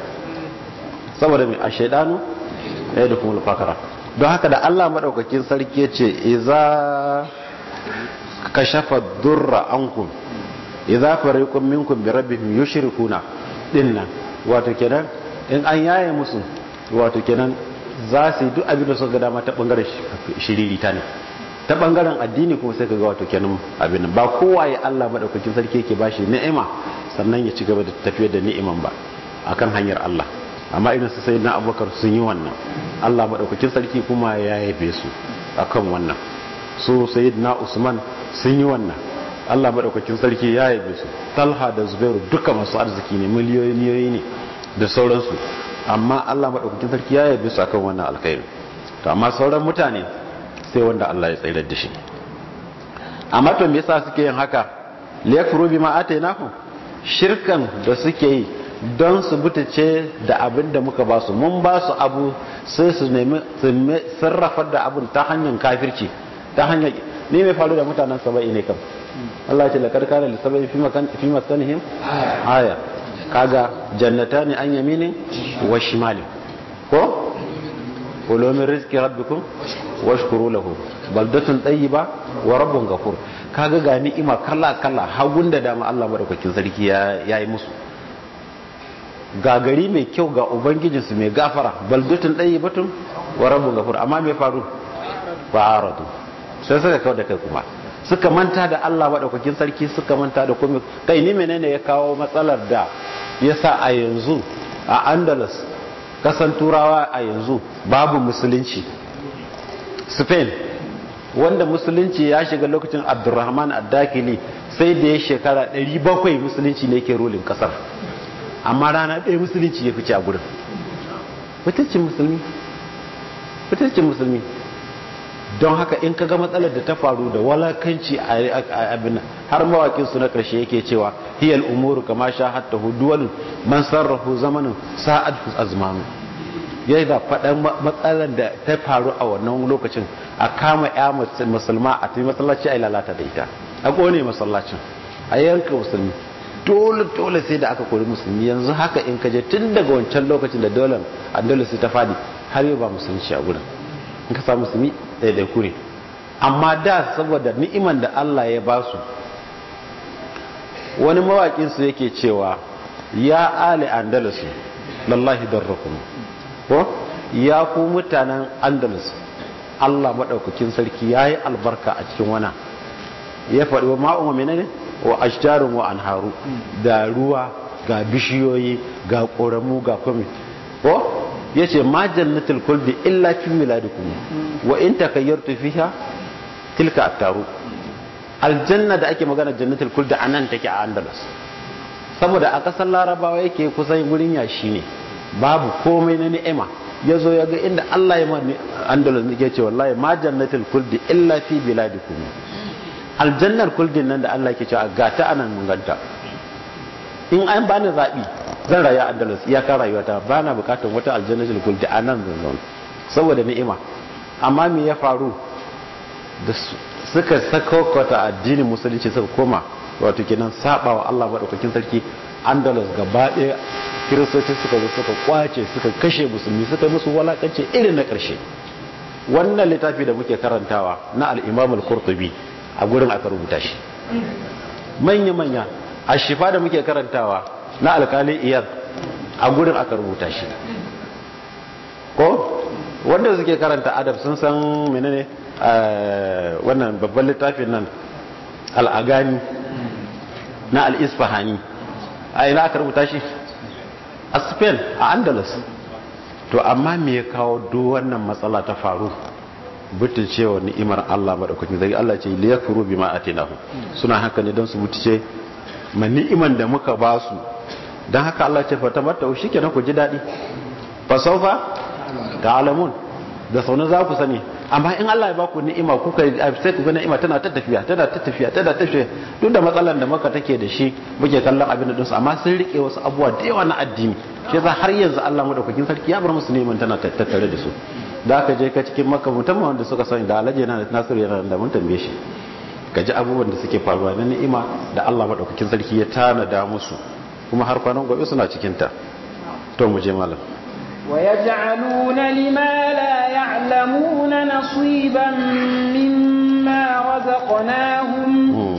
20 saboda mai a shaidanu ya yi da kuma lufakara don haka da Allah maɗaukakin sarki ya ce iza ka shafa durra ankum iza fariqun minkum bi rabbihim yushrikuna dinnan wato kenan in an yaye musu wato kenan za su yi duk abin da suka ga dama ta bangaren shiririta ne ta bangaren addini kuma sai ka ga wato kenan abin ba kowa ya Allah madaukakin sarki yake bashi ni'ima sannan ya ci gaba da tafiyar da ni'iman ba akan hanyar Allah amma irin su sayyidina Abubakar sun yi wannan Allah madaukakin sarki kuma ya yabe su akan wannan su sayyidina Usman sun yi wannan Allah madaukakin sarki ya yabe su Talha da Zubairu duka masu arziki ne miliyoyi ne da sauransu amma Allah madaukakin sarki ya yabe su akan wannan alkhairi to amma sauran mutane sai wanda Allah ya tsayar da shi amma to me yasa suke yin haka liyakfuru bima atainahu shirkan da suke yi don su butace da abin da muka ba su mun ba su abu sai su nemi sarrafa da abin ta hanyar kafirci ta hanyar ne mai faru da mutanen saba'i ne kam Allah ya ce laqad kana li saba'i fi makan fi maskanihim aya kaga jannatani an yaminin wa shimalin ko kulu min rizqi rabbikum washkuru lahu baldatun tayyiba wa rabbun ghafur kaga ga ni'ima kala kala hagun da dama Allah madaukakin sarki ya yayi musu ga gari mai kyau ga ubangijin su mai gafara baldatun tayyibatun wa rabbun ghafur amma me faru fa'aradu sai suka kawo da kai kuma suka manta da Allah madaukakin sarki suka manta da komai kai ni menene ya kawo matsalar da yasa a yanzu a Andalus kasan turawa a yanzu babu musulunci spain wanda musulunci ya shiga lokacin abdurrahman addakili sai da ya shekara 700 musulunci ne ke rolin kasar amma rana ɗaya musulunci ya fice a gudun fitaccen musulmi fitaccen musulmi don haka in ka ga matsalar da ta faru da walakanci a abin har mawakin su na karshe yake cewa hiyal umuru kama sha hatta huduwal man sarrafu zamanin sa'ad azmanu ya da faɗan matsalar da ta faru a wannan lokacin a kama ya musulma a tafi masallaci a lalata da ita a ƙone masallacin a yanka musulmi dole dole sai da aka kori musulmi yanzu haka in kaje tun daga wancan lokacin da dole andalus ta fadi har yau ba musulunci a gurin in ka samu musulmi ɗaiɗaiku ne amma da saboda ni'iman da Allah ya ba su wani mawaƙin su yake cewa ya ali andalus lallahi darrakum ko ya ku mutanen andalus Allah maɗaukakin sarki ya yi albarka a cikin wana ya faɗi wa ma'umma menene wa ashjarun wa anharu da ruwa ga bishiyoyi ga ƙoramu ga kwami ko ya ce ma jannatul kulbi illa fi miladikum wa in takayyartu fiha tilka attaru aljanna da ake magana jannatul kulbi anan take a andalus saboda a kasar larabawa yake kusan gurin yashi ne babu komai na ni'ima ya zo ya ga inda Allah ya mani andalus ne ce wallahi ma jannatul kulbi illa fi biladikum aljannar kuldin nan da Allah ke cewa ga ta anan mun ganta in an bani zabi zan rayu a andalus iyakar rayuwata ba na bukatar wata aljannatul kuldi a nan zanzan saboda ni'ima amma me ya faru da suka sakaukata addinin musulunci suka koma wato kenan saba wa Allah madaukakin sarki andalus gaba ɗaya kiristoci suka zo suka kwace suka kashe musulmi suka musu walakance irin na ƙarshe wannan littafi da muke karantawa na al-imam al-qurtubi a gurin aka rubuta shi manya manya a shifa da muke karantawa na alkali iyad a gurin aka rubuta shi ko wanda suke karanta adab sun san menene wannan babban littafin nan al'agani na al'isfahani a ina aka rubuta shi a spain a andalus to amma me ya kawo duk wannan matsala ta faru butulce wa ni'imar Allah madaukakin zai Allah ce liyakfuru bima atinahu suna haka ne don su butulce ma ni'iman da muka ba su don haka Allah ce fata mata shi kenan ku ji daɗi fa saufa ga alamun da saunin za ku sani amma in Allah ya baku ni'ima kuka sai ku ga ni'ima tana ta tafiya tana ta tafiya tana ta tafiya duk da matsalan da maka take da shi muke kallon abin da dinsu amma sun rike wasu abubuwa da yawa na addini shi yasa har yanzu Allah madaukakin sarki ya bar musu neman tana tattare da su da aka je ka cikin maka mutum wanda suka sani da alaje yana da nasiru yana da mun tambaye shi ka ji abubuwan da suke faruwa na ni'ima da Allah madaukakin sarki ya tanada musu kuma har kwanan gobe suna cikin ta to mu je malam ويجعلون لما لا يعلمون نصيبا مما رزقناهم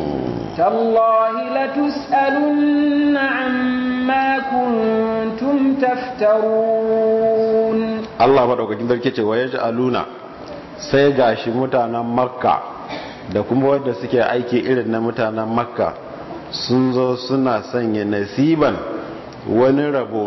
تالله لتسألن عما كنتم تفترون Allah madaukakin sarki ce wa yaj'aluna sai gashi mutanen Makka da kuma wanda suke aiki irin na mutanen Makka sun zo suna sanya nasiban wani rabo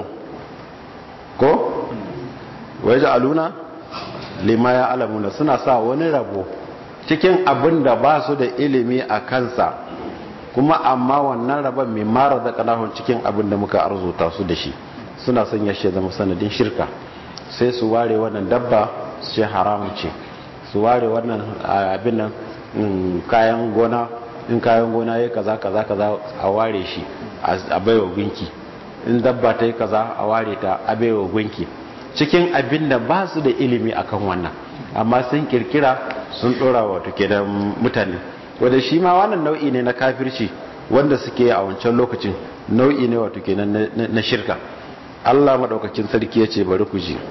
ko waje aluna lima ya alamuna suna sa wani rabo cikin abin da ba su da ilimi a kansa kuma amma wannan rabon mai mara da kanahun cikin abin da muka arzuta su da shi suna son ya zama sanadin shirka sai su ware wannan dabba su ce haramun ce su ware wannan abin nan kayan gona in kayan gona ya kaza kaza kaza a ware shi a baiwa gunki in dabba ta yi kaza a ware ta a baiwa gunki cikin abin da ba su da ilimi akan wannan amma sun kirkira sun dora wato kenan mutane wanda shi ma wannan nau'i ne na kafirci wanda suke a wancan lokacin nau'i ne wato kenan na shirka Allah madaukakin sarki ya ce bari ku ji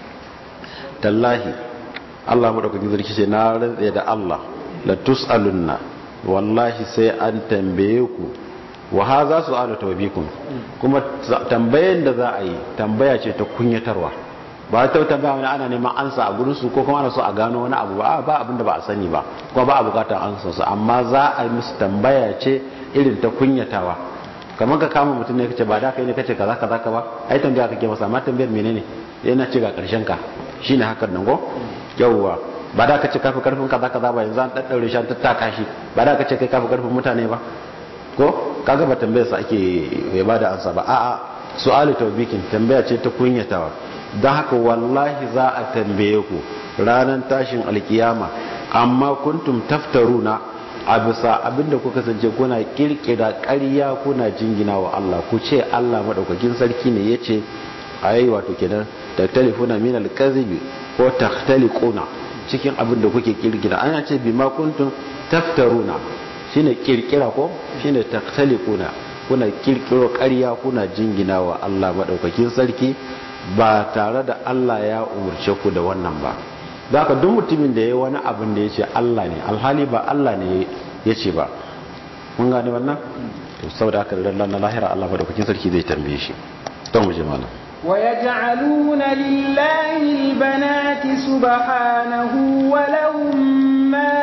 tallahi Allah madaukakin sarki ce na rantsa da Allah la tusalunna wallahi sai an tambaye ku wa haza su'alu tawbikum kuma tambayen da za a yi tambaya ce ta kunyatarwa ba ta tambaya wani ana neman ansa a gurin su ko kuma ana so a gano wani abu ba ba abin da ba a sani ba kuma ba a bukatar ansa su amma za a yi musu tambaya ce irin ta kunyatawa kamar ka kama mutum ne kace ba da kai ne kace kaza kaza ka ba ai tambaya kake masa amma tambayar menene yana ce ga karshen ka shine hakan nan go yawwa ba da kace kafi karfin kaza kaza ba yanzu an daddaure shi an tattaka shi ba da kace kai kafi karfin mutane ba ko kaga ba tambayar sa ake ya bada ansa ba a'a su'alu tawbikin tambaya ce ta kunyatawa don haka wallahi za a tambaye ku ranar tashin alkiyama amma kuntum taftaruna a bisa abinda kuka kasance kuna kirkira ƙarya kuna jingina wa Allah ku ce Allah madaukakin sarki ne yace ayi wato kenan taktalifuna min alkazibi ko takhtaliquna cikin abinda kuke kirkira ana ce bima kuntum taftaruna shine kirkira ko shine takhtaliquna kuna kirkiro ƙarya kuna jingina wa Allah madaukakin sarki ba tare da Allah ya umurce ku da wannan ba da haka duk mutumin da ya wani abin da ya ce Allah ne alhali ba Allah ne ya ce ba mun gane wannan to saboda haka da na lahira Allah madaukakin sarki zai tambaye shi don mu je malam ويجعلون لله البنات سبحانه ولهم ما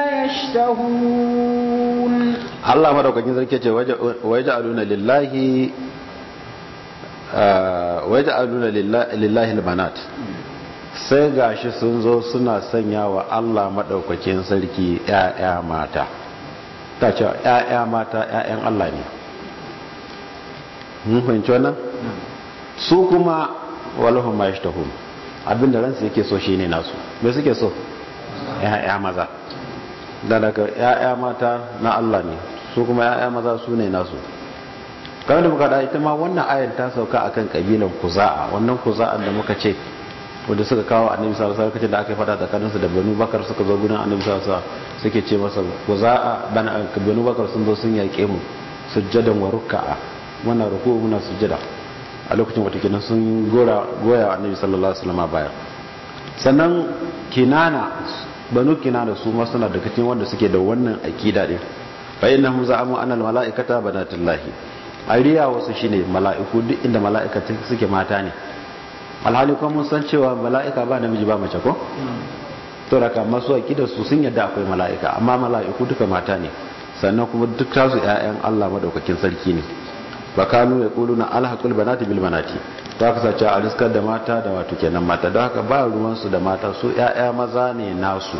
يشتهون Allah madaukakin sarki ce waja'aluna lillahi waja'aluna lillahi albanat sai gashi sun zo suna sanya wa Allah madaukakin sarki ƴaƴa mata ta ce ƴaƴa mata ƴaƴan Allah ne mun fahimci wannan su kuma walahum ma yashtahun abinda ransu yake so shine nasu me suke so ƴaƴa maza da daga ƴaƴa mata na Allah ne su kuma ƴaƴa maza su ne nasu kamar da muka da ita ma wannan ayan ta sauka akan kabilan kuza'a wannan kuza'an da muka ce wanda suka kawo annabi sallallahu alaihi wasallam da aka fada tsakanin su da banu bakar suka zo gurin annabi sallallahu alaihi wasallam suke ce masa kuza'a bana banu bakar sun zo sun yaƙe mu sujjadan wa ruk'a muna ruku muna sujjada a lokacin wata kenan sun gora goya annabi sallallahu alaihi wasallam baya sannan kinana banu kinana su ma suna daga cikin wanda suke da wannan akida din fa innahum za'amu anna al mala'ikata banatullahi ariya wasu shine mala'iku duk inda mala'ika suke mata ne alhali kuma mun san cewa mala'ika ba namiji ba mace ko to raka masu akida su sun yadda akwai mala'ika amma mala'iku duka mata ne sannan kuma duk tasu ƴaƴan Allah madaukakin sarki ne ba kanu ya kuluna alhaqul banati bil banati ta kasance a riskar da mata da wato kenan mata don haka ba ruwan su da mata su ƴaƴa maza ne nasu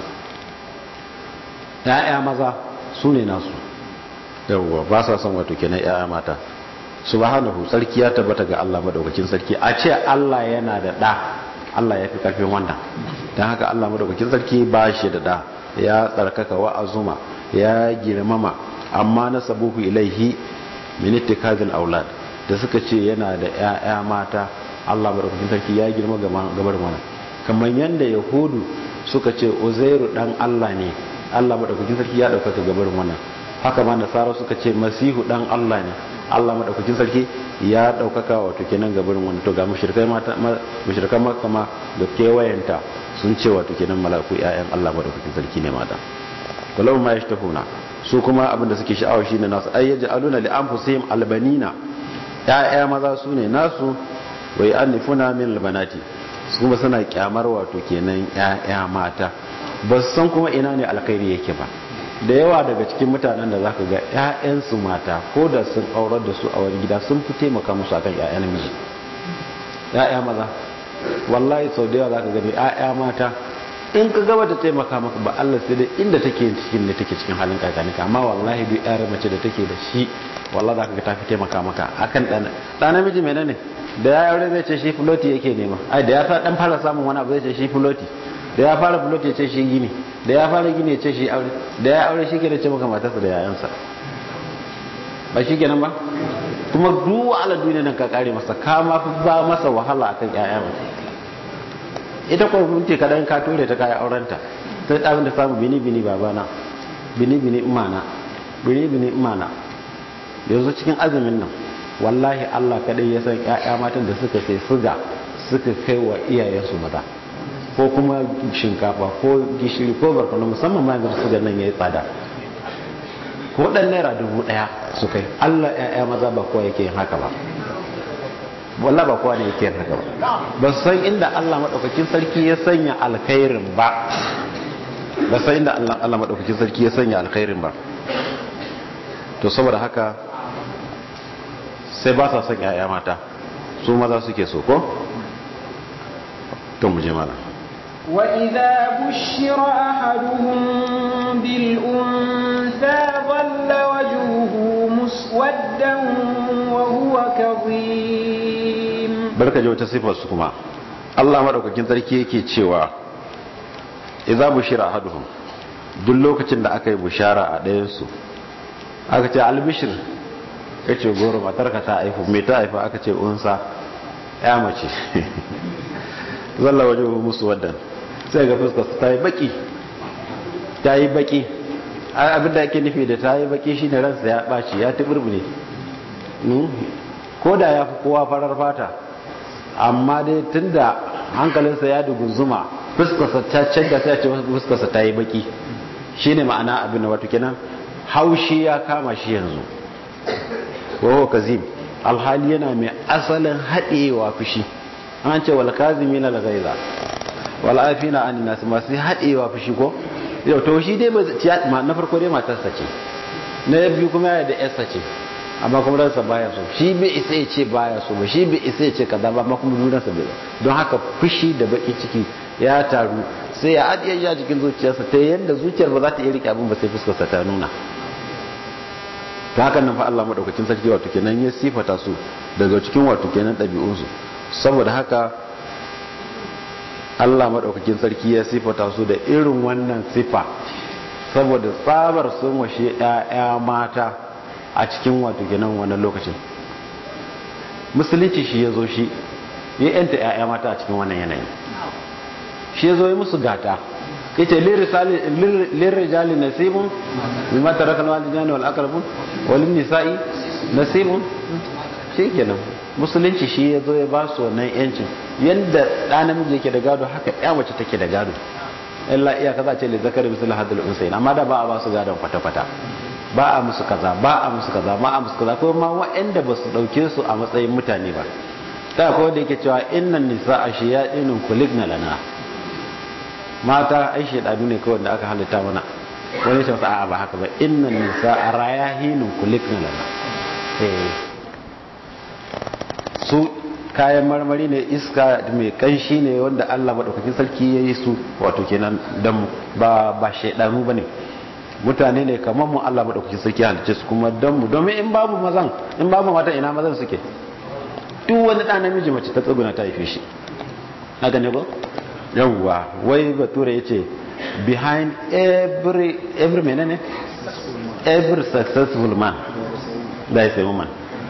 ƴaƴa maza su ne nasu yawwa ba sa son wato kenan ƴaƴa mata subhanahu sarki ya tabbata ga Allah madaukakin sarki a ce Allah yana da ɗa Allah ya fi karfin wannan don haka Allah madaukakin sarki ba shi da da ya tsarkaka wa azuma ya girmama amma na sabuhu ilaihi min ittikazil aulad da suka ce yana da ƴaƴa mata Allah madaukakin sarki ya girma gabar mana kamar yanda yahudu suka ce uzairu dan Allah ne Allah madaukakin sarki ya dauka gabar mana haka ma nasara suka ce masihu dan Allah ne Allah madaukakin sarki ya daukaka wato kenan gabarin wani to ga mushrikai mata mushrikan makka ma da kewayenta sun ce wato kenan malaku ƴaƴan Allah madaukakin sarki ne mata kullum ma yashtafuna su kuma abinda suke sha'awa shine nasu ay yaj'aluna li anfusihim albanina ƴaƴa maza su ne nasu wa ya'nifuna min albanati su kuma suna kyamar wato kenan ƴaƴa mata ba su san kuma ina ne alkhairi yake ba da yawa daga cikin mutanen da zaka ga ƴaƴansu mata ko da sun aurar da su a wani gida sun fi taimaka musu akan ƴaƴan miji ƴaƴa maza wallahi sau da yawa zaka gani ƴaƴa mata in ka gaba ta taimaka maka ba Allah sai dai inda take cikin da take cikin halin kakanika amma wallahi duk ƴar mace da take da shi wallahi zaka ga ta fi taimaka maka akan dan dan namiji menene da ya aure zai ce shi floti yake nema ai da ya fa dan fara samun wani abu zai ce shi floti da ya fara bulot ya ce shi gini da ya fara gini ya ce shi aure da ya aure shi ke da ce maka matarsa da yayansa ba shi kenan ba kuma duk ala duniya nan ka kare masa ka ma fi ba masa wahala akan yaya mata ita ko mun ce kadan ka tore ta kai aurenta sai ɗabin da samu bini bini babana bini bini imana bini bini imana yanzu cikin azumin nan wallahi Allah kadai ya san ƴaƴa matan da suka sai suga suka kai wa iyayensu maza ko kuma shinkafa ko gishiri ko barkono musamman ma yanzu suga nan yayi tsada ko dan naira dubu daya su kai Allah ƴaƴa maza ba kowa yake yin haka ba wallah ba kowa ne yake yin haka ba ba san inda Allah madaukakin sarki ya sanya alkhairin ba ba san inda Allah Allah madaukakin sarki ya sanya alkhairin ba to saboda haka sai ba sa son ƴaƴa mata su maza suke so ko to mu je mana وإذا بشر أحدهم بالأنثى ظل وجهه مسودا وهو كظيم barka ji wata sifar su kuma Allah madaukakin sarki yake cewa idza bushira ahaduhum duk lokacin da aka yi bushara a ɗayan su aka ce albishir yace goro matarka ta haifu me ta haifa aka ce unsa ya mace zalla waje musu waddan sai ga fuskar su ta yi baki ta yi baki abinda ake nufi da ta yi baki shine ransa ya ɓaci ya tuburbune ko da ya fi kowa farar fata amma dai tunda hankalinsa ya dugunzuma fuskarsa ta canja sai ce fuskarsa ta yi baki shine ma'ana abin da wato kenan haushi ya kama shi yanzu wawo kazim alhali yana mai asalin haɗewa fushi an ce wal kazimi na lagaiza wal afina an nasu masu haɗewa fushi ko yau to shi dai na farko dai matarsa ce na biyu kuma yana da yarsa ce amma kuma ransa baya so shi bai isa ya ce baya so ba shi bai isa ya ce kaza ba amma kuma dunansa bai don haka fushi da baki ciki ya taru sai ya adiye ya jikin zuciyarsa ta yadda zuciyar ba za ta iya rike abin ba sai fuskarsa ta nuna to hakan nan fa Allah madaukakin sarki wato kenan ya sifata su daga cikin wato kenan ɗabi'unsu saboda haka Allah madaukakin sarki ya sifata su da irin wannan sifa saboda tsabar sun washe ƴaƴa mata a cikin wato kenan wannan lokacin musulunci shi ya zo shi ya yanta ƴaƴa mata a cikin wannan yanayin shi ya zo yi musu gata yace lirrijali nasibun mimma taraka alwalidani wal aqrabun wal nisa'i nasibun shikenan musulunci shi ya zo ya ba su wannan yancin yanda da namiji yake da gado haka ya mace take da gado illa iya kaza ce li zakari misal hadal unsayin amma da ba a ba su gadon kwata kwata ba a musu kaza ba a musu kaza ba a musu kaza kuma ma waɗanda ba su dauke su a matsayin mutane ba ta akwai wanda yake cewa innan nisa'a shiyadinun kuligna lana mata ai shedanu ne kawai da aka halitta mana wani shi a'a ba haka ba innan nisa a rayahinun kulikna lana su kayan marmari ne iska mai kanshi ne wanda Allah madaukakin sarki ya yi su wato kenan dan ba ba shedanu bane mutane ne kamar mu Allah madaukakin sarki ya halice su kuma dan mu domin in babu mazan in babu mata ina mazan suke duk wani ɗan namiji mace ta tsuguna ta haife shi haka ne ko yawwa wai bature ya ce behind every every menene every successful man there is a woman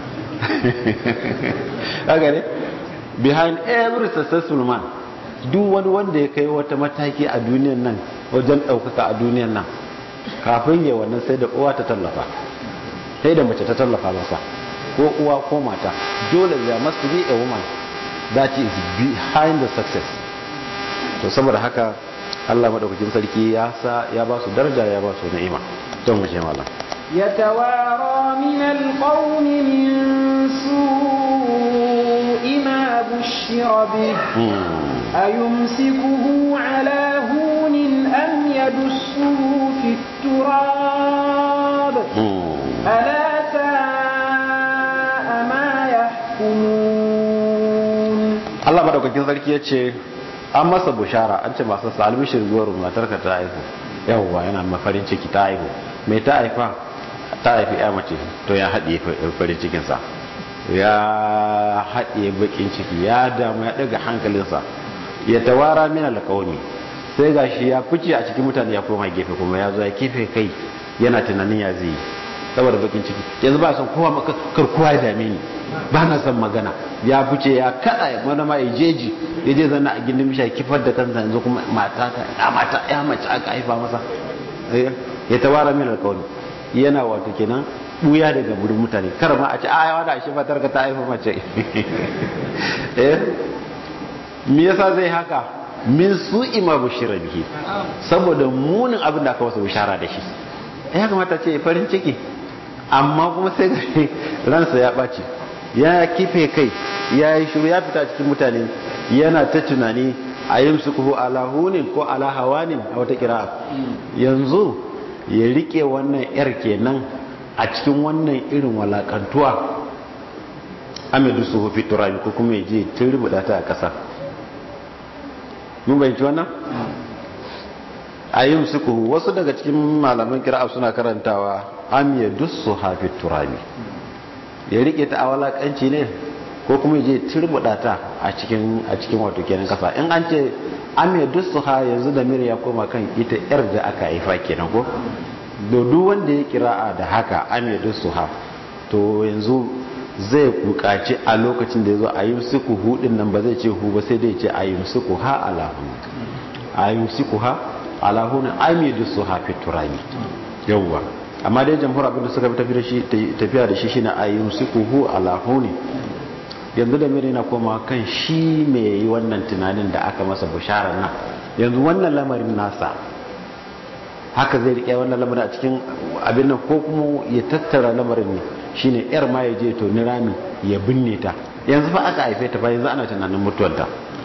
haka ne behind every successful man duk wani wanda ya kai wata mataki a duniyan nan wajen ɗaukaka a duniyan nan kafin yi wannan sai da uwa ta tallafa sai da mace ta tallafa masa ko uwa ko mata dole there must be a woman that is behind the success to saboda haka Allah madaukakin sarki ya sa ya ba su daraja ya ba su ni'ima don mu je mallam يتوارى من القوم من سوء ما بشر به أيمسكه على هون أم يدسه في التراب ألا ساء ما يحكمون Allah madaukakin sarki ya ce an masa bushara an ce masu salibishir zuwa matarka ta haihu yawwa yana mafarin ciki ta haihu mai ta haifa ta haifi ya mace to ya haɗe farin cikinsa ya haɗe bakin ciki ya damu ya ɗaga hankalinsa ya tawara min alƙawmi sai ga shi ya fice a cikin mutane ya koma gefe kuma ya zo ya kefe kai yana tunanin ya zai saboda bakin ciki yanzu ba son kowa maka karkuwa ya dame ni ba na son magana ya fice ya kada ya mana ma ya jeji ya je zanna a gindin bishiya kifar da kansa yanzu kuma mata ta ya mata ya mace aka haifa masa ya tawara min alƙawmi yana wato kenan buya daga burin mutane kar ma a ce a yawa da shi fatar ka ta haifa mace eh me yasa zai haka min su ima bushira bihi saboda munin abin da aka masa bishara da shi ya kamata ce farin ciki amma kuma sai ga ransa ya ɓaci ya kife kai ya yi shiru ya fita cikin mutane yana ta tunani a yin su kuhu ala hunin ko ala hawanin a wata kira yanzu ya rike wannan yar kenan a cikin wannan irin walakantuwa amidu su hufi turabi ko kuma ya je turbuda ta a ƙasa mun bayanci wannan a yin suku wasu daga cikin malaman kira'a suna karantawa am ya dusu hafi turabi ya rike ta a walakanci ne ko kuma ya je turbuda ta a cikin a cikin wato kenan kasa in an ce am ya dusu ha yanzu da mir ya koma kan ita yar da aka haifa kenan ko duk wanda ya kira'a da haka am ya dusu ha to yanzu zai bukaci a lokacin da ya zo a yi suku hudin nan ba zai ce hu ba sai dai ce a yi suku ha alahu a yi suku ha alahu ne amidu su hafi turabi yauwa amma dai jamhur abin da suka tafiya da shi shine a yi suku hu alahu ne yanzu da miri na koma kan shi mai yi wannan tunanin da aka masa bisharar nan yanzu wannan lamarin nasa haka zai rike wannan lamarin a cikin abin nan ko kuma ya tattara lamarin ne shine yar ma ya je to ni rami ya binne ta yanzu fa aka haife ta fa yanzu ana tunanin mutuwarta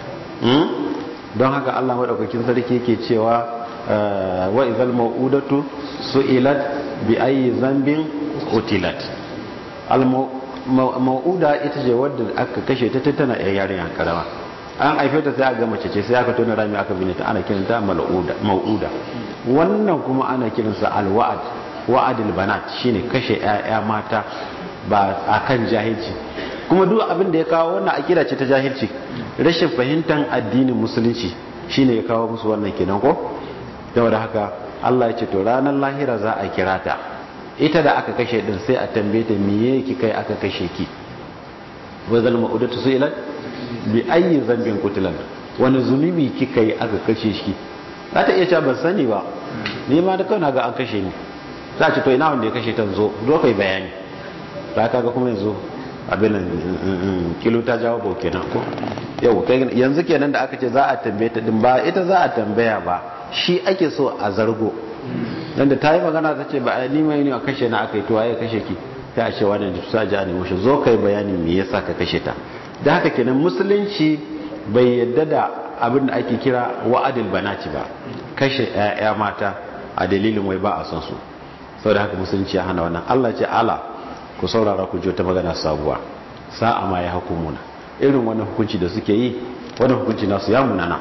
don haka Allah madaukakin sarki yake cewa wa izal mau'udatu su'ilat bi ayi zambin utilat al mau'uda ita ce wadda aka kashe ta tana yarinya karama an haife ta sai aka mace ce sai aka tona rami aka binne ta ana kiranta mau'uda wannan kuma ana kiransa al-wa'd wa'adil banat shine kashe ƴaƴa mata ba akan jahilci kuma duk abin da ya kawo wannan akida ce ta jahilci rashin fahimtar addinin musulunci shine ya kawo musu wannan kenan ko da haka Allah ya ce to ranar lahira za a kira ta ita da aka kashe din sai a tambaye ta miye ki kai aka kashe ki wa zal ma'udatu su'ilat bi ayyi zambin qutilan wani zunubi kika yi aka kashe shi za ta iya cewa ban sani ba ni ma da kauna ga an kashe ni za ce to ina wanda ya kashe ta zo zo kai bayani ta kaga kuma yanzu abin kilo ta jawo bau kenan ko yau yanzu kenan da aka ce za a tambaye ta din ba ita za a tambaya ba shi ake so a zargo dan da ta yi magana ta ce ba ni mai ne a kashe na aka yi to waye kashe ki sai a ce wannan sa ji a nemo shi zo kai bayani me yasa ka kashe ta da haka kenan musulunci bai yadda da abin da ake kira wa'adil banati ba kashe 'ya'ya mata a dalilin wai ba a son su saboda haka musulunci ya hana wannan Allah ce ala ku saurara ku ta magana sabuwa sa'a ma ya hukumuna irin wannan hukunci da suke yi wannan hukunci nasu ya munana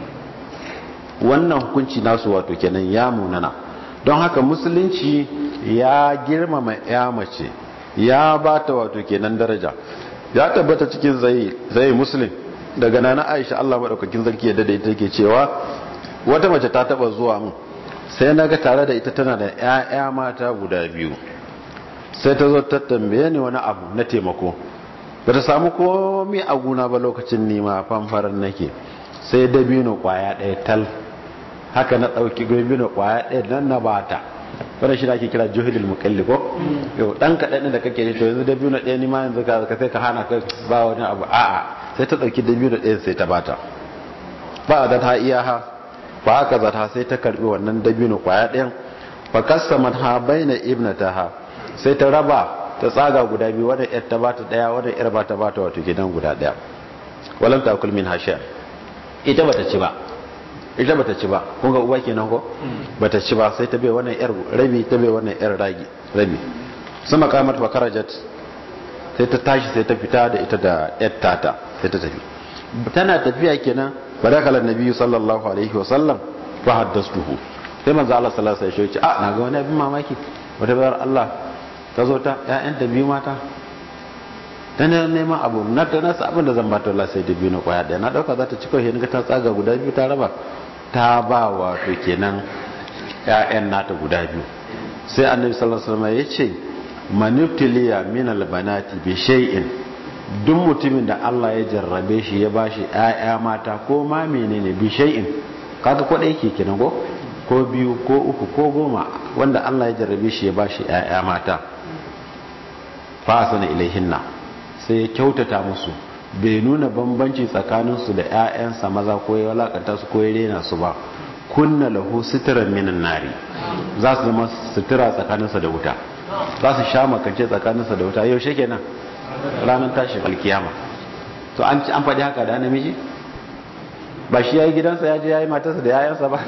wannan hukunci nasu wato kenan ya munana don haka musulunci ya girmama ya mace ya ba ta wato kenan daraja ya tabbata cikin zai zai muslim daga nana aisha Allah madaukakin sarki ya dade ita ke cewa wata mace ta taba zuwa mun sai naga tare da ita tana da ƴaƴa mata guda biyu sai ta zo ta tambaye ni wani abu na taimako ba ta samu komai a guna ba lokacin nima fanfaran nake sai dabino kwaya ɗaya tal haka na ɗauki dabino kwaya ɗaya nan na bata wannan shi ake kira juhudul muqalli ko yau dan kaɗan da kake to yanzu dabino ɗaya ni ma yanzu ka sai ka hana ka ba wani abu a'a sai ta ɗauki dabino ɗaya sai ta bata ba da ta iya ha ba haka za ta sai ta karbi wannan dabino kwaya ɗayan fa kasamat ha baina ibnataha sai ta raba ta tsaga guda biyu wadda yar ta bata daya wadda yar ba ta bata wato gidan guda daya walam ta kulmin hashiya ita bata ci ba ita bata ci ba kun ga uba kenan ko bata ci ba sai ta bai wannan yar rabi ta bai wannan yar ragi rabi sama kamar fa karajat sai ta tashi sai ta fita da ita da yar tata sai ta tafi tana tafiya kenan barakalan nabiyyu sallallahu alaihi wa sallam fa haddastuhu sai manzo Allah sallallahu alaihi wa sallam ya ce a na ga wani abin mamaki wata bayar Allah ta zo ta ‘ya'yanta biyu mata ta ne neman abu na ta nasa abin da zan ba ta sai da biyu na kwaya ɗaya na ɗauka za ta ci kawai ga ta tsaga guda biyu ta raba ta ba wato kenan ‘ya'yan nata guda biyu sai annabi sallallahu alaihi wasallam ya ce maniptiliya min albanati bi shay'in duk mutumin da Allah ya jarrabe shi ya bashi ‘ya'ya mata ko ma menene bi shay'in kaga ko ɗaya ke kenan ko ko biyu ko uku ko goma wanda Allah ya jarrabe shi ya bashi ‘ya'ya mata fasana ilaihinna sai ya kyautata musu bai nuna bambanci tsakaninsu da 'ya'yansa maza ko ya walakanta su ko ya rena su ba kunna lahu suturan minan nari za su zama sutura tsakaninsa da wuta za su sha makance tsakaninsa da wuta yaushe kenan ranar tashin alkiyama to an ci an faɗi haka da namiji ba shi ya yi gidansa ya je ya yi matarsa da yayansa ba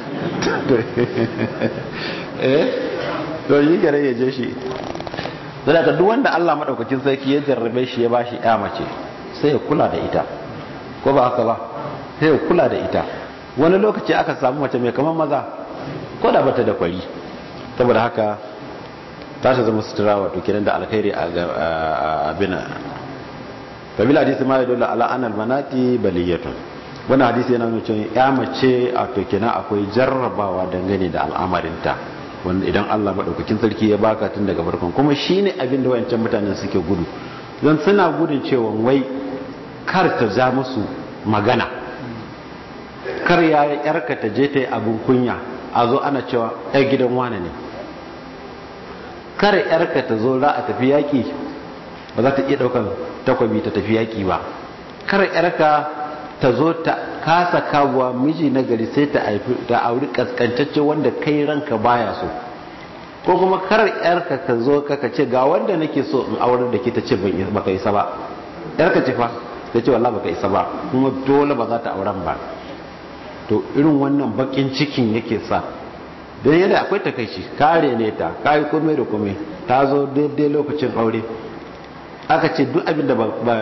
eh to yi gare ya je shi zai ka duk wanda Allah madaukakin sarki ya jarrabe shi ya bashi ya mace sai ya kula da ita ko ba haka ba sai ya kula da ita wani lokaci aka samu mace mai kamar maza ko da bata da kwari saboda haka ta ta zama sutura wato kenan da alkhairi a abin kabila hadisi ma ya dole ala anal manati baliyatun wani hadisi yana nuna cewa ya mace a to kenan akwai jarrabawa dangane da al'amarinta wanda idan Allah maɗaukakin sarki ya baka tun daga farkon kuma shine abin da wayancan mutanen suke gudu don suna gudun cewa wai kar ta ja musu magana kar ya yarka ta je ta yi abin kunya a zo ana cewa ɗan gidan wane ne kar yarka ta zo za a tafi yaƙi ba za ta iya ɗaukan takwabi ta tafi yaƙi ba kar yarka ta zo ta kasa kawowa miji na gari sai ta haifi ta auri kaskantacce wanda kai ranka baya so ko kuma kar yarka ka zo ka ce ga wanda nake so in aurar da ke ta ce baka isa ba yarka ce fa ta ce wallahi baka isa ba kuma dole ba za ta auren ba to irin wannan bakin cikin yake sa don yadda akwai takaici kare ne ta kayi komai da komai ta zo daidai lokacin aure aka ce duk abinda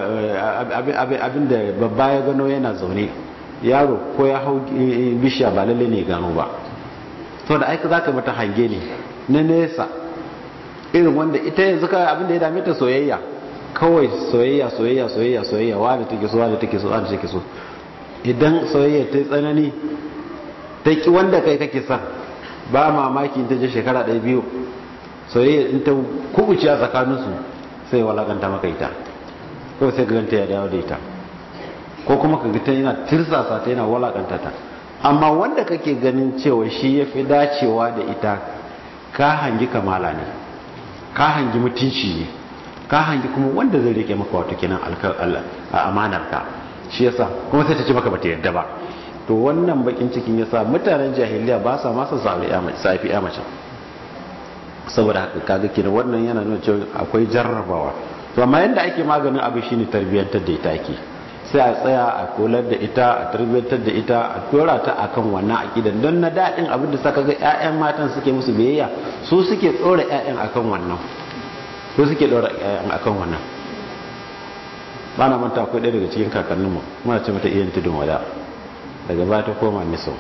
babba ya gano yana zaune yaro ko ya hau bishiya ba lalle ne gano ba to da aika za ka mata hange ne na nesa irin wanda ita yanzu ka abinda ya dame ta soyayya kawai soyayya soyayya soyayya soyayya wanda take so wanda take so wanda take so idan soyayya ta tsanani ta ki wanda kai kake son ba mamaki ta je shekara ɗaya biyu soyayya in ta kubuci a tsakaninsu sai walakanta maka ita ko sai ganta ya dawo da ita ko kuma ka ga ta yana tirsasa ta yana walakanta ta amma wanda kake ganin cewa shi ya fi dacewa da ita ka hangi kamala ne ka hangi mutunci ne ka hangi kuma wanda zai rike maka wato kenan a amanar ka shi yasa kuma sai ta ce maka bata yarda ba to wannan bakin cikin yasa mutanen jahiliya ba sa masa safi ya mace saboda haka kaga kenan wannan yana nuna cewa akwai jarrabawa to amma yanda ake maganin abu shine tarbiyyantar da ita ake sai a tsaya a kolar da ita a tarbiyyantar da ita a dora ta akan wannan akidan don na daɗin abin da saka ga ƴaƴan matan suke musu biyayya su suke tsora ƴaƴan akan wannan su suke dora ƴaƴan akan wannan ba na manta akwai ɗaya daga cikin kakanninmu muna ce mata iyan tudun wada daga baya ta koma niso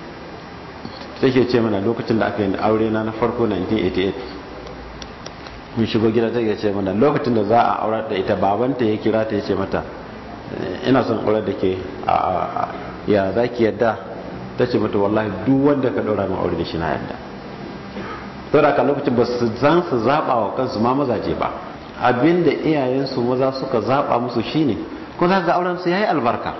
take ce mana lokacin da aka yi aure na na farko 1988 mun shigo gida ta ce mana lokacin da za a aurar da ita babanta ya kira ta ya ce mata ina son aurar da ke ya za ki yadda ta ce mata wallahi duk wanda ka ɗora min aure da shi na yadda to da lokacin ba su zan su zaɓa wa kansu ma mazaje ba abinda iyayensu maza suka zaɓa musu shine ko za ga auren su yayi albarka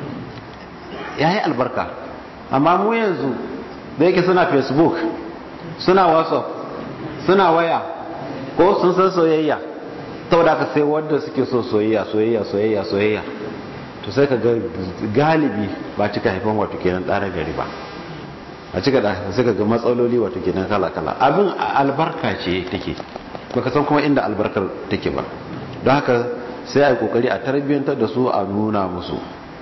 yayi albarka amma mu yanzu da yake suna facebook suna whatsapp suna waya ko sun san soyayya saboda aka sai wanda suke so soyayya soyayya soyayya soyayya to sai ka ga galibi ba cika haifan wato kenan ɗara gari ba a cika da sai ka ga matsaloli wato kenan kala kala abin albarka ce take baka san kuma inda albarkar take ba don haka sai a yi kokari a tarbiyyantar da su a nuna musu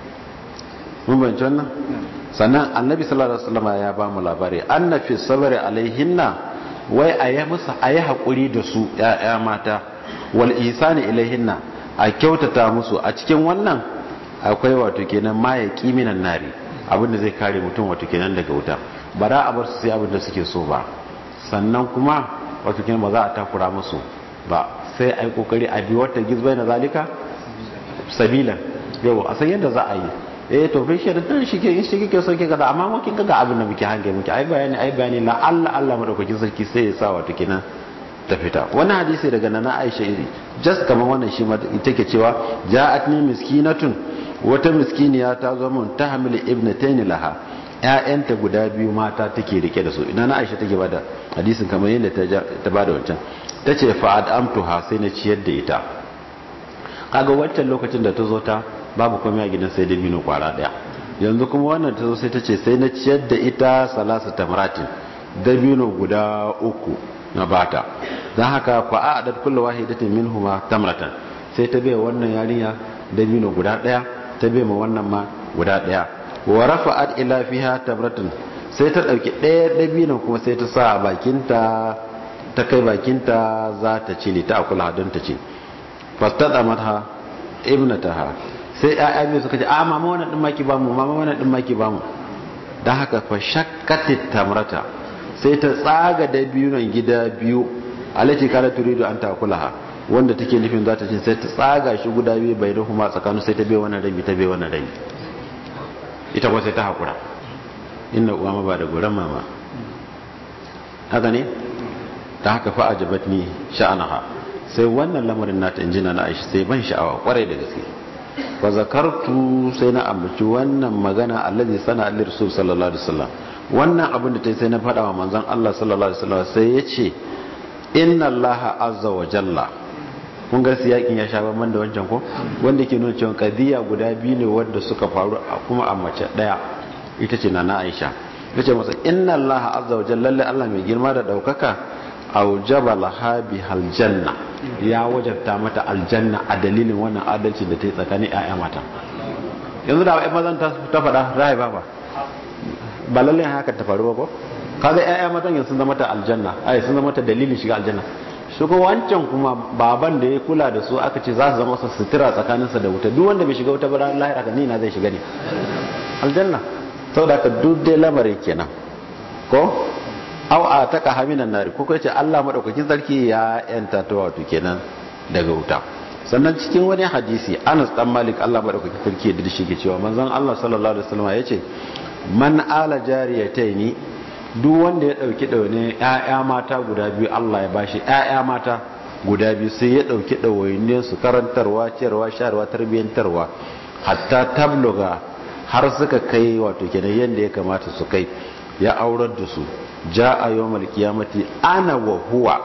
mun bayanci wannan sannan annabi sallallahu alaihi wasallam ya ba mu labari anna fi sabri alaihinna wai a yi musu a yi haƙuri da su ‘ya'ya mata wal isani ilaihinna a kyautata musu a cikin wannan akwai wato kenan ma ya minan nari abinda zai kare mutum wato kenan daga wuta ba za a bar su sai abinda suke so ba sannan kuma wato kenan ba za a takura musu ba sai a yi kokari a bi wata gizbai na zalika sabilan yau a san yadda za a yi eh to bai shi da dan shi ke in shi kike so ke kada amma mu kin ga abin da muke hange muke ai bayani ai bayani la Allah Allah madaukakin sarki sai ya sa wato kenan ta fita wannan hadisi daga nana Aisha iri just kamar wannan shi ma take cewa ja'atni miskinatun wata miskiniya ta zo mun ta hamil ibnatayn laha ƴaƴanta guda biyu mata take rike da su ina na Aisha take bada hadisin kamar yadda ta bada wancan tace fa adamtuha sai na ciyar da ita kaga wancan lokacin da ta zo ta babu komai a gidan sai dabino kwara daya yanzu kuma wannan ta zo sai ta ce sai na ciyar da ita salasa tamratin dabino guda uku na bata don haka fa a adad kullu wahidatin minhuma tamratan sai ta bai wannan yarinya dabino guda daya ta bai ma wannan ma guda daya wa rafa'at ila fiha tamratin sai ta dauki daya dabino kuma sai ta sa a bakinta ta kai bakinta za ta ci ta akula don ta ci fastada mata ibnataha sai ƴaƴa biyu suka ce a mama wannan din maki bamu mama wannan din maki bamu dan haka fa shakkatit tamrata sai ta tsaga da biyu nan gida biyu alati kana turidu an takulaha wanda take nufin za ta ce sai ta tsaga shi guda biyu bai ruhuma tsakanin sai ta bai wannan rabi ta bai wannan rabi ita kuma sai ta hakura inna uwa ma ba da goran mama haka ne ta haka fa ajabatni sha'anaha sai wannan lamarin nata injina na Aisha sai ban sha'awa kwarai da gaske fa zakartu sai na ambaci wannan magana allazi sana allir rasul sallallahu alaihi wasallam wannan abin da tai sai na faɗa wa manzon Allah sallallahu alaihi wasallam sai ya ce inna Allah azza wa jalla kun ga siyakin ya sha ban da wancan ko wanda ke nuna cewa kadiya guda biyu ne wanda suka faru kuma a mace daya ita ce nana Aisha yace masa inna Allah azza wa jalla lalle Allah mai girma da daukaka aujaba laha bihal janna ya wajabta mata aljanna a dalilin wannan adalci da ta yi tsakanin ƴaƴa mata yanzu da ƴan mazan ta faɗa rai ba ba ba lalle haka ta faru ba ko kaga ƴaƴa matan yanzu sun zama ta aljanna ai sun zama ta dalilin shiga aljanna shi ko wancan kuma baban da ya kula da su aka ce za su zama su sutura tsakaninsa da wuta duk wanda bai shiga wuta ba ran lahira ka ni na zai shiga ne aljanna saboda ka duk dai lamarin kenan ko aw a taka haminan nari ko kai ce Allah madaukakin sarki ya yanta ta wato kenan daga wuta sannan cikin wani hadisi Anas dan Malik Allah madaukakin sarki da shi ke cewa manzon Allah sallallahu alaihi wasallam yace man ala jariyataini duk wanda ya dauki daune ƴaƴa mata guda biyu Allah ya bashi ƴaƴa mata guda biyu sai ya dauki dawainiyar su karantarwa ciyarwa sharwa tarbiyantarwa hatta tabluga har suka kai wato kenan yanda ya kamata su kai ya aurar da su ja a yau malkiyamati ana wa huwa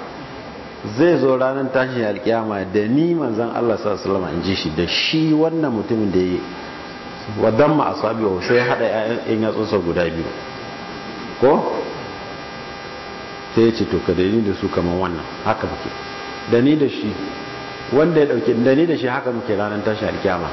zai zo ranar tashin alkiyama da ni manzan Allah s.a.w. in ji shi da shi wannan mutumin da yi wadan ma asabi wa sai hada yayan yatsunsa guda biyu ko sai ya ce to ka da ni da su kamar wannan haka muke da ni da shi wanda ya dauke da ni da shi haka muke ranar tashin alkiyama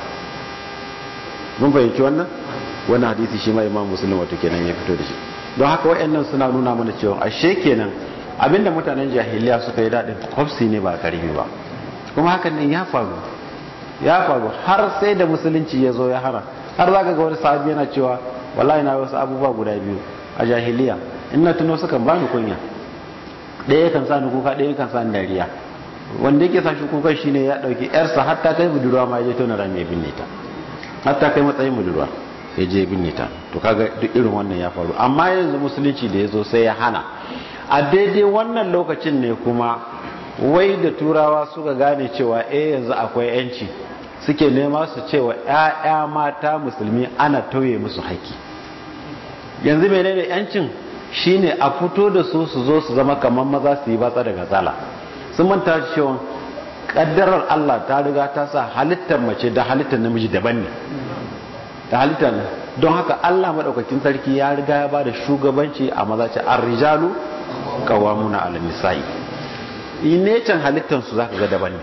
mun fahimci wannan wannan hadisi shi ma imam muslim wato kenan ya fito da shi don haka wayannan suna nuna mana cewa ashe kenan abinda mutanen jahiliya suka yi dadin kwafsi ne ba karfi ba kuma hakan ne ya faru ya faru har sai da musulunci ya zo ya hana har zaka ga wani sahabi yana cewa wallahi na wasu abubuwa guda biyu a jahiliya in na tuno sukan ba ni kunya ɗaya kan sa ni kuka ɗaya kan sa ni dariya wanda yake sa shi kuka shine ya dauki yarsa har ta kai budurwa ma ya je tona rami ya binne ta har ta kai matsayin budurwa ya je binne ta to kaga duk irin wannan ya faru amma yanzu musulunci da ya zo sai ya hana a daidai wannan lokacin ne kuma wai da turawa suka gane cewa eh yanzu akwai yanci suke nema su cewa ƴaƴa mata musulmi ana tauye musu haƙƙi yanzu menene yancin shine a fito da su su zo su zama kamar maza su yi batsa daga zala sun manta cewa kaddarar Allah ta riga ta sa halittar mace da halittar namiji daban ne da halittar don haka Allah madaukakin sarki ya riga ya bada shugabanci a maza ce ar-rijalu qawwamuna 'ala nisa'i inecin halittar su zaka ga daban ne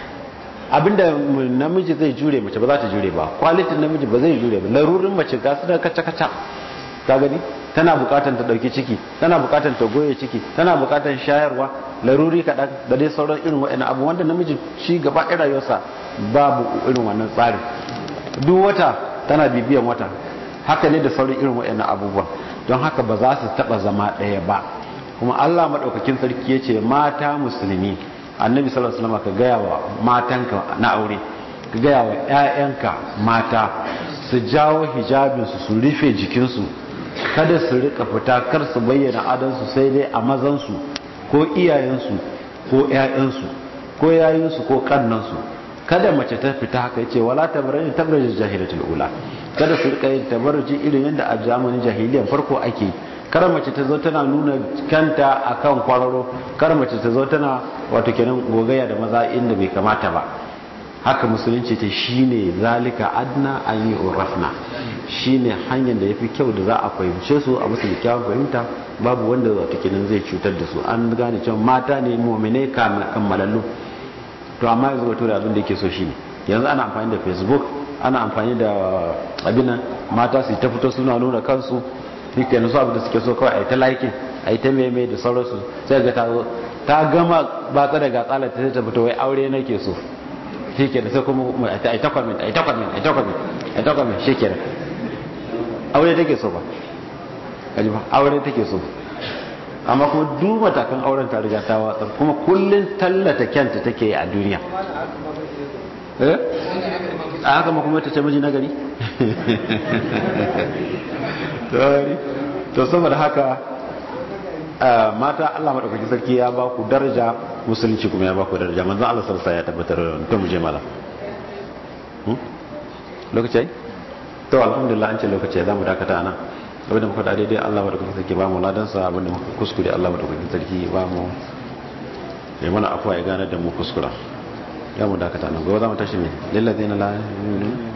abinda namiji zai jure mace ba za ta jure ba kwalitin namiji ba zai jure ba larurin mace ga su da kaca kaca ka gani tana bukatan ta dauki ciki tana bukatan ta goye ciki tana bukatan shayarwa laruri kaɗan da dai sauran irin waɗannan abu wanda namiji shi gaba ɗaya rayuwarsa babu irin wannan tsarin duk wata tana bibiyan wata haka ne da sauran irin waɗannan abubuwa don haka ba za su taɓa zama ɗaya ba kuma Allah maɗaukakin sarki ya ce mata musulmi annabi sallallahu alaihi wasallam ka gaya wa matanka na aure ka gaya wa ƴaƴanka mata su jawo hijabinsu su rufe jikinsu kada su rika fita kar su bayyana adansu sai dai a mazansu ko iyayensu ko ƴaƴansu ko yayinsu ko kannansu kada mace ta fita haka yace wala tabarrani tabarruj jahilatul ula kada su rika yin tabarruji irin yadda a zamanin jahiliyan farko ake kar mace ta zo tana nuna kanta akan kwararo kar mace ta zo tana wato kenan gogaya da maza inda bai kamata ba haka musulunci ta shine zalika adna an yi urafna shine hanyar da yafi kyau da za a fahimce su a musu kyawun fahimta babu wanda wato kenan zai cutar da su an gane cewa mata ne mu'mine kammalallu to amma yanzu wato da abin da yake so shine yanzu ana amfani da facebook ana amfani da abin mata su ta fito suna nuna kansu shike su abin da suke so kawai a yi ta liking a yi ta meme da sauransu sai ga ta ta gama batsa da gatsala ta ta fito wai aure nake so shike da sai kuma a yi ta comment a yi ta comment a yi ta comment a yi ta comment shike da aure take so ba kaji ba aure take so amma kuma duk matakan auren ta riga ta watsar kuma kullun tallata kyanta take a duniya eh a haka ma kuma ta ce miji nagari to saboda haka mata Allah madaukakin sarki ya ba ku daraja musulunci kuma ya ba ku daraja manzon Allah sallallahu alaihi ya tabbatar da to mu je mala lokaci to alhamdulillah an ce lokaci za mu dakata nan abinda muka da daidai Allah madaukakin sarki ba mu ladansa abinda muka kuskure Allah madaukakin sarki ba mu ya mana afuwa ya gane da mu kuskura ya mu dakata nan gobe za mu tashi ne lillazina la yu'minun